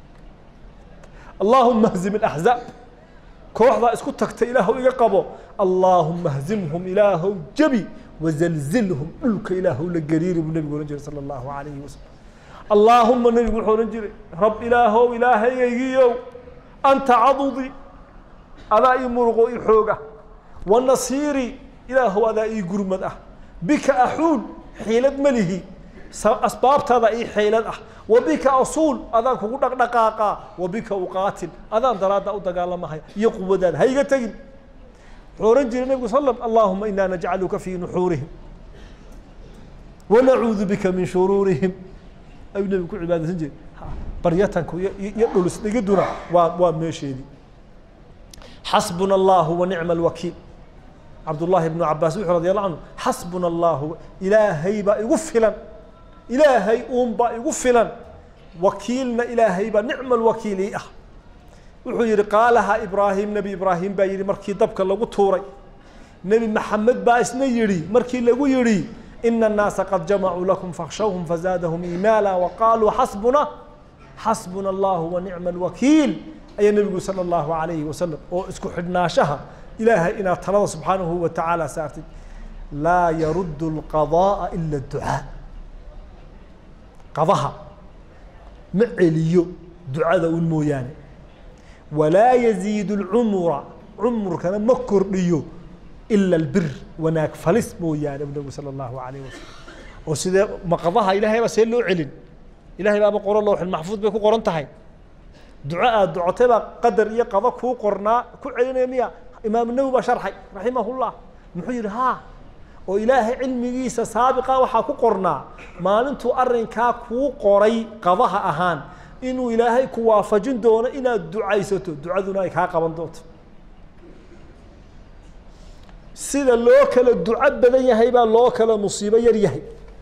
Speaker 1: allahuma hzim alaxzaab kooxdaa isku tagtay ilaahu iga qabo allahuma hzimhum ilaahow jabi wazalzilhum dhulka ilaahu la gariiri buu nabigu ohan jiray sala allahu alayhi wasalam allaahuma nebigu wuxuu odhan jiray rab ilaahow ilaahayaygiiow anta cadudi adaa ii muruqo ii xooga wa nasiiri ilaahow adaa ii gurmad ah bika axuul xiilad ma lihi asbaabtaada ii xiilad ah wa bika asuul adaan kugu dhaqdhaqaaqaa wa bika uqaatil adaan daraadda u dagaalamahaya iyo quwadaada ha iga tegin wuxuu odhan jiray nebigu sal slam allahuma inaa najcaluka fii nuxuurihim wanacuudu bika min shuruurihim ayuu nebigu ku cibaadaysan jiray baryatanku iyo dhulisdhigiduna waa waa meesheedii xasbuna allahu wa nicma alwakiil cabdullahi ibnu cabaas wuxuu radi allahu canhu xasbuna allahu ilaahay baa igu filan ilaahay uun baa igu filan wakiilna ilaahay baa nicma alwakiil ii ah wuxuu yihi qaalaha ibraahim nebi ibraahim baa yihi markii dabka lagu tuuray nebi maxamed baa isna yihi markii lagu yihi ina الnaasa qad jamacuu lakum fakhshawhum fazaadahum iimaala waqaaluu xasbuna xasbuna allahu wa nicma alwakiil ayaa nebigu sala allahu alayhi wasalam oo isku xidhnaashaha ilaahay inaad talada subxaanahu wa tacaala saartid laa yaruddu alqada'a ila adducaa qadaha ma celiyo ducada un mooyaane walaa yaziidu alcumura cumurkana ma kordhiyo ila albir wanaag falis mooyaane bu nabigu sala allahu alayh wasalam oo sidee maqadaha ilahay baa see loo celin ilahay baaba qoro lowxil maxfuud bay ku qoran tahay duco aad ducotay baa qadar iyo qado kuu qornaa ku celinaya miya imaamu nawi baa sharxay raximahullah muxuu yihi ha oo ilaahay cilmigiisa saabiqa waxaa ku qornaa maalintuu arrinkaa kuu qoray qadaha ahaan inuu ilaahay ku waafajin doono inaad ducaysato ducaduna ay kaa qaban doonto sida loo kala duco badan yahay baa loo kala musiibo yar yahay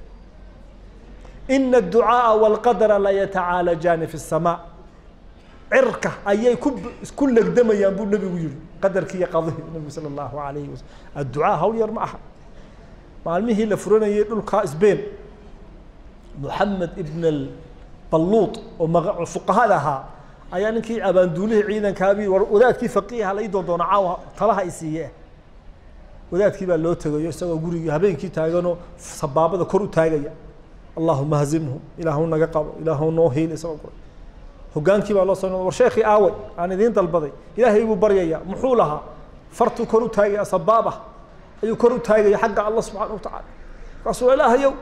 Speaker 1: ina الducaaءa wاlqadra la yatacaalajaani fi الsamaa cirka ayay ku isku legdamayaan buu nebigu yihi qadarkii iyo qadihii nebigu salى اllahu alayhi wasalam adducaa hawl yar ma aha maalmihii la furanayay dhulka sbain moxamed ibn balluut oo ma fuqahada ahaa
Speaker 2: ayaa ninkii abaanduulihii ciidankaabii war wadaadkii faqiiha la ii doondoona caawa talaha i siiye wadaadkii baa loo tegayo isagoo gurigii habeenkii taaganoo sabaabada kor u taagaya allahuma hazimhu ilaahu naga qabo ilaahu noo hiil isagoo guray hogaankii baa loo soo war sheekii aaway aan idiin dalbaday ilaahay buu baryaya muxuu lahaa fartuu kor u taagaya sabaaba ayuu kor u taagaya xagga allah subxaana watacaala markaasuu ilaahayow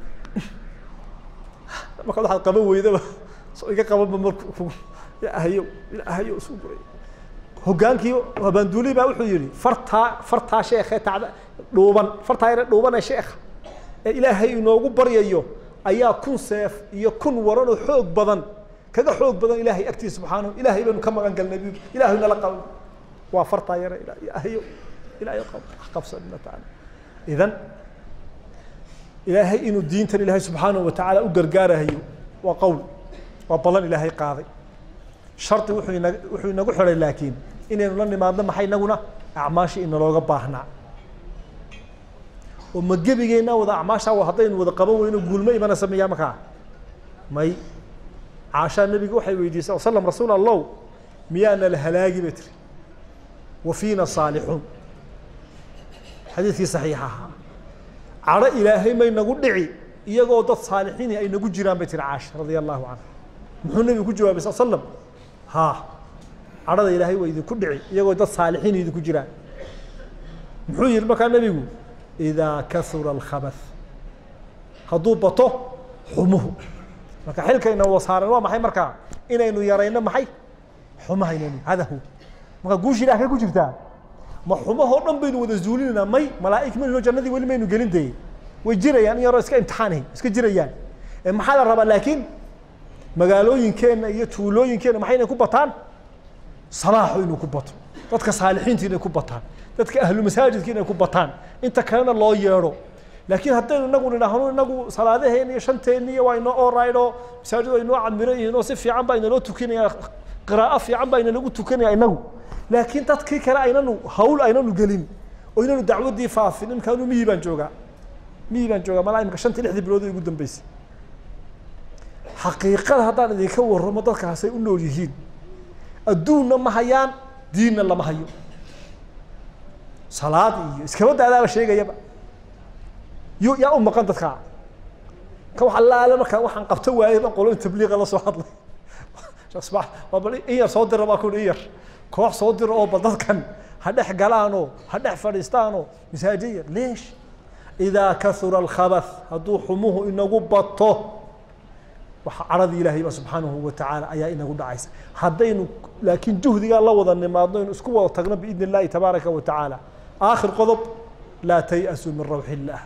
Speaker 2: markaad waxaad qaban weydaba soo iga qabanba marku ilaahayow ilaahayow isu guray hogaankii abaanduuli baa wuxuu yihi fartaa fartaa sheekhe tacda dhuuban fartaa yare dhuuban ee sheekha ee ilaahay inoogu baryayo ayaa kun seef iyo kun waran oo xoog badan kaga xoog badan ilaahay agtiisa subxaanahu ilaahay baynu ka magan galnay bu ilaahay nala qabo waa fartaa yare ilaahayo ilaahay qabsanina taala idan ilaahay inuu diintan ilaahay subxaanahu watacaala u gargaarahayo waa qowl waa ballan ilaahay qaaday shardi wuxuu ina wuxuu inagu xidhay laakiin inaynu la nimaadno maxay inaguna acmaashii inalooga baahnaa oo ma gebigeena wada acmaashaa haddaynu wada qaban weyno guulma imana sameeyaa markaa may caashaa nabiga waxay weydiisay slam rasuul allow miyaana la halaagi bay tiri wa fiina saalixuun xadiidkii saxiixa ahaa cadho ilaahay may nagu dhici iyagoo dad saalixiini ay nagu jiraan bay tiri caasha radia allahu canha muxuu nabigu ku jawaabay sal slam ha cadhada ilaahay waa idinku dhici iyagoo dad saalixiin idinku jiraan muxuu yihi markaa nebigu idaa kasura alkhabath hadduu bato xumuhu marka xilkayna wasaaran waa maxay markaa inaynu yarayno maxay xumaha inaynu hadahu marka guushi ilaah kay ku jirtaa ma xumahoo dhan baynu wada zuulinaynaa may malaa'ig mayno jannadii weli maynu gelin dee way jirayaan in yaroo iska imtixaanay iska jirayaan maxaa la rabaa laakiin magaalooyinkeenna iyo tuulooyinkeenna maxay inay ku bataan salaaxu inuu ku bato dadka saalixiinta inay ku bataan dadka ahlu masaajidka inay ku bataan inta kalena loo yeedho laakiin haddaynu inagu nidhaahno inagu salaadaheena iyo shanteena iyo waa inoo oraydho masaajid waa inoo camiran yihiin oo si fiican baa inaloo tukanaya qiraa'o fiican baa inalagu tukanaya inagu laakiin dadkii kale aynanu hawl aynanu gelin oo inanu dacwaddii faafin imkaanu miyi baan joogaa miyi baan joogaa malaa imika shantii lixdii bilood ugu dambeysay xaqiiqada haddaan idinka warramo dadkaasay u nool yihiin adduunna ma hayaan diinna lama hayo salaad iyo iskaba daadaaba sheegayaba yo yaa u maqan dadkaa ka wax allaale markaa waxaan qabto waayay baan qolo in tabliiqa la soo hadlay waa bal in yar soo dira baa ku in yar koox soo dira oo bal dadkan ha dhex galaanoo ha dhex fadhiistaanoo masaajid yar leesh idaa kasura alkhabath hadduu xumuhu inagu bato waxa caradii ilaahay ba subxaanahu watacaala ayaa inagu dhacaysa haddaynu laakiin juhdigaa la wada nimaadno inu isku wada tagno biidn illahi tabaaraka wa tacaala aakhir qodob laa tay'asuu min rawxi illaah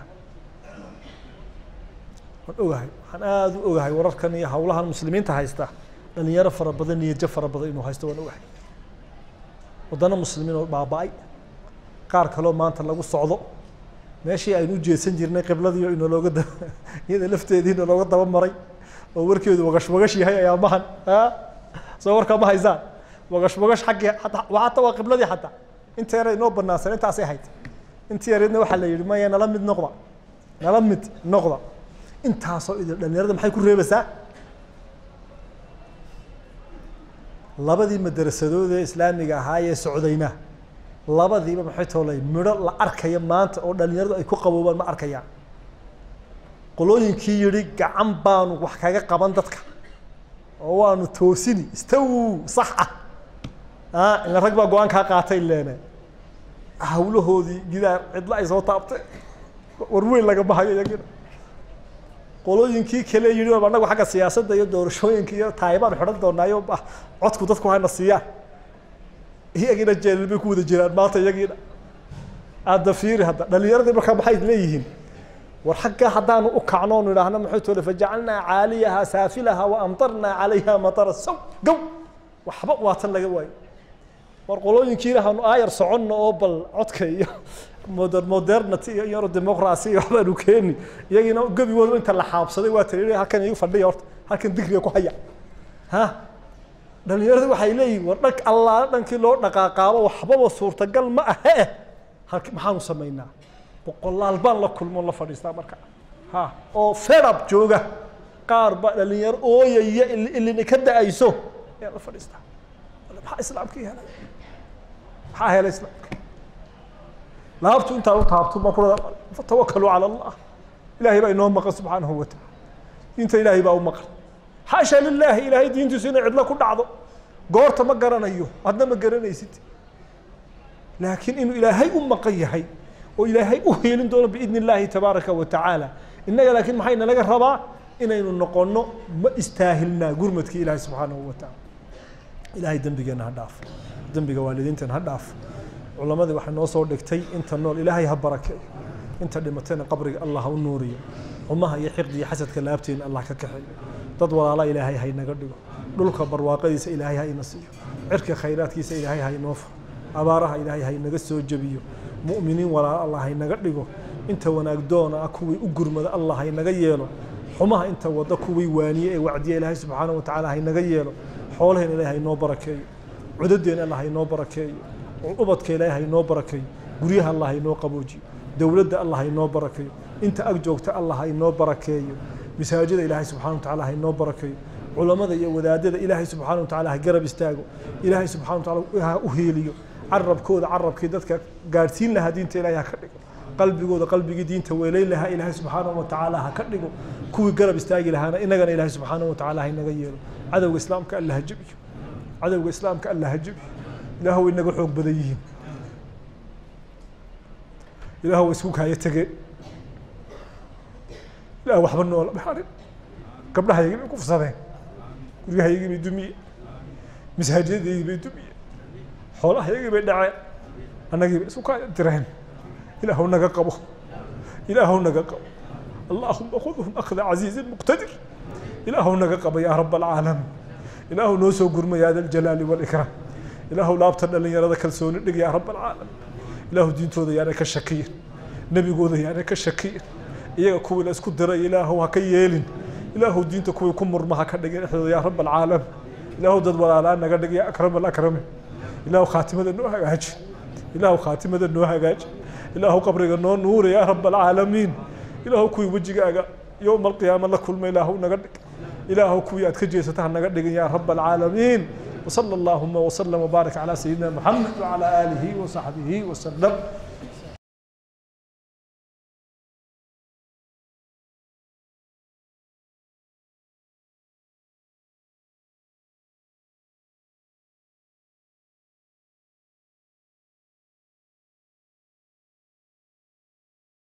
Speaker 2: waan ogahay waxaan aada u ogahay wararkan iyo hawlahan muslimiinta haysta dhalinyaro fara badan niyajo fara badan inuu haysto waan ogahay waddano muslimiin oo baaba-ay qaar kaloo maanta lagu socdo meeshii aynu u jeedsan jirnay qibladiio inalooga da iyada lafteedii inalooga daba maray oo warkeedu wagash wagash yahay ayaamahan soo warkaa ma haysaan wagash wagash xaggii ata hataa waa qibladii xataa inta yara inoo banaansan intaasay hayd intii yareedna waxaa la yihi maya nala mid noqda nala mid noqda intaasoo idil dhalinyarada maxay ku reebaysaa labadii madarasadood ee islaamiga ahaa ee socdayna labadiiba maxay toolay midho la arkaya maanta oo dhalinyaradu ay ku qaboobaan ma arkayaan qolooyinkii yihi gacan baanu wax kaga qaban dadka oo waanu toosini istaw sax ah a ila rag baa go-aan kaa qaatay leene hawlahoodii gidaar cidlo ay soo taabtay war weyn lagama hayo iyagina qolooyinkii kale yihi anagu xagga siyaasadda iyo doorashooyinka iyo taayibaan xidhan doonaayo codku dadku hayna siiyaan iyagina jeelal bay ku wada jiraan maanta iyagiina aada fiiri hadda dhalinyaradii markaa maxay leeyihiin war xagga haddaanu u kacno onu idhaahno maxay tole fajacalnaa caaliyaha saafilaha wa amtarnaa calayha matara saw gow waxba waa tan laga waayo war qolooyinkiina hanu aayar soconno oo bal codka iyo moder modernity iyo yaro democracy iyo waxbaanu keeni iyagiina gebigooda inta la xaabsaday waa tiri halkan igu fadhiya horta halkan digriga ku haya ha dhalinyaradu waxay leeyihin war dhank allaale dhankii loo dhaqaaqaabo waxbaba suurtagal ma ahe halki maxaanu samaynaa boqolaal baan la kulmo la fadhiistaa marka ha oo fedab jooga qaar ba dhalinyaro ooyaya ilina ka da-ayso ayaan la fadhiistaa maxaa islaamkii helay maxaa helay islaamka laabtu intaan u taabto baan ku dhadaa fatawakkaluu cala allah ilaahay baa inoo maqan subxaanahu wa tacaala diinta ilaahay baa u maqan xaasha lilaahi ilaahay diintiisu inay cidlo ku dhacdo goorta ma garanayo adna ma garanaysid laakiin inuu ilaahay u maqan yahay oo ilaahay u heelin doono biidni illaahi tabaaraka wa tacaala innaga laakiin maxay nalaga rabaa inaynu noqonno ma istaahilnaa gurmadkii ilaahay subxaanahu wa tacaala ilaahay dembigeenna ha dhaaf dembiga waalidiinteena ha dhaaf culamadii waxay noo soo dhigtay inta nool ilaahay ha barakeeyo inta dhimatayna qabriga allah ha u nuuriyo xumaha iyo xiqdi iyo xasadka laabteena allah ka kaxeeyo dad walaala ilaahay ha inaga dhigo dhulka barwaaqadiisa ilaahay ha ina siiyo cirka khayraadkiisa ilaahay ha inoo furo abaaraha ilaahay ha inaga soo jebiyo mu'miniin walaala allah ha inaga dhigo inta wanaag doona ah kuwii u gurmada allah ha inaga yeelo xumaha inta wada kuwii waaniye ee wacdiya ilaahay subxaanahu wa tacaala ha inaga yeelo xoolaheen ilaahay ha inoo barakeeyo cudadeena allah ha inoo barakeeyo ubadka ilaahay ha inoo barakeeyo guryaha allah ha inoo qaboojiyo dowladda allah ha inoo barakeeyo inta ag joogta allah ha inoo barakeeyo masaajida ilaahay subxana wa tacaala ha inoo barakeeyo culamada iyo wadaadada ilaahay subxaana wa tacaala ha garab istaago ilaahay subxana wa tacaala ha u heeliyo carabkooda carabkii dadka gaadhsiin lahaa diinta ilaahay ha ka dhigo qalbigooda qalbigii diinta weelayn lahaa ilaahay subxaana wa tacaala ha ka dhigo kuwii garab istaagi lahaana inagana ilaahay subxaana wa tacaala ha inaga yeelo cadowga islaamka alla ha jebiyo cadowga islaamka alla ha jebiyo ilaah way inaga xoog badan yihiin ilaah way isku kaaya tegeen ilaah waxba noola dhaxarin gabdhahaygii bay kufsadeen guryahaygii bay dumiyeen masaajidadaydii bay dumiyeen xoolahaygii bay dhaceen annagii bay isku kaaya direen ilaahu naga qabo ilaahu naga qabo allahuma khudhum akhda casiizin muqtadir ilaahu naga qabo yaa rab alcaalamiin ilaahu noo soo gurma yaa da aljalaali waalikraam ilaahu laabta dhalinyarada kalsooni dhig yaa rab alcaalamiin ilaahu diintooda yaanay ka shakiyin nebigooda yaanay ka shakiyin iyaga kuwii la isku diray ilaahu ha ka yeelin ilaahu diinta kuwii ku murma ha ka dhigin dhexdooda yaa rab alcaalamiin ilaahu dad walaalaa naga dhig yaa akram alakramin ilaahu khaatimada noo hagaaji ilaahu khaatimada noo hagaaji ilaahu qabriga noo nuuri yaa rab alcaalamiin ilaahu kuwii wejigaaga yowma alqiyaama la kulma ilaahu naga dhig ilaahu kuwii aad ka jeesata ha naga dhigin yaa rab alcaalamiin وصلى اللهم وسلم وبارك على سيدنا محمد وعلى آله وصحبه وسلم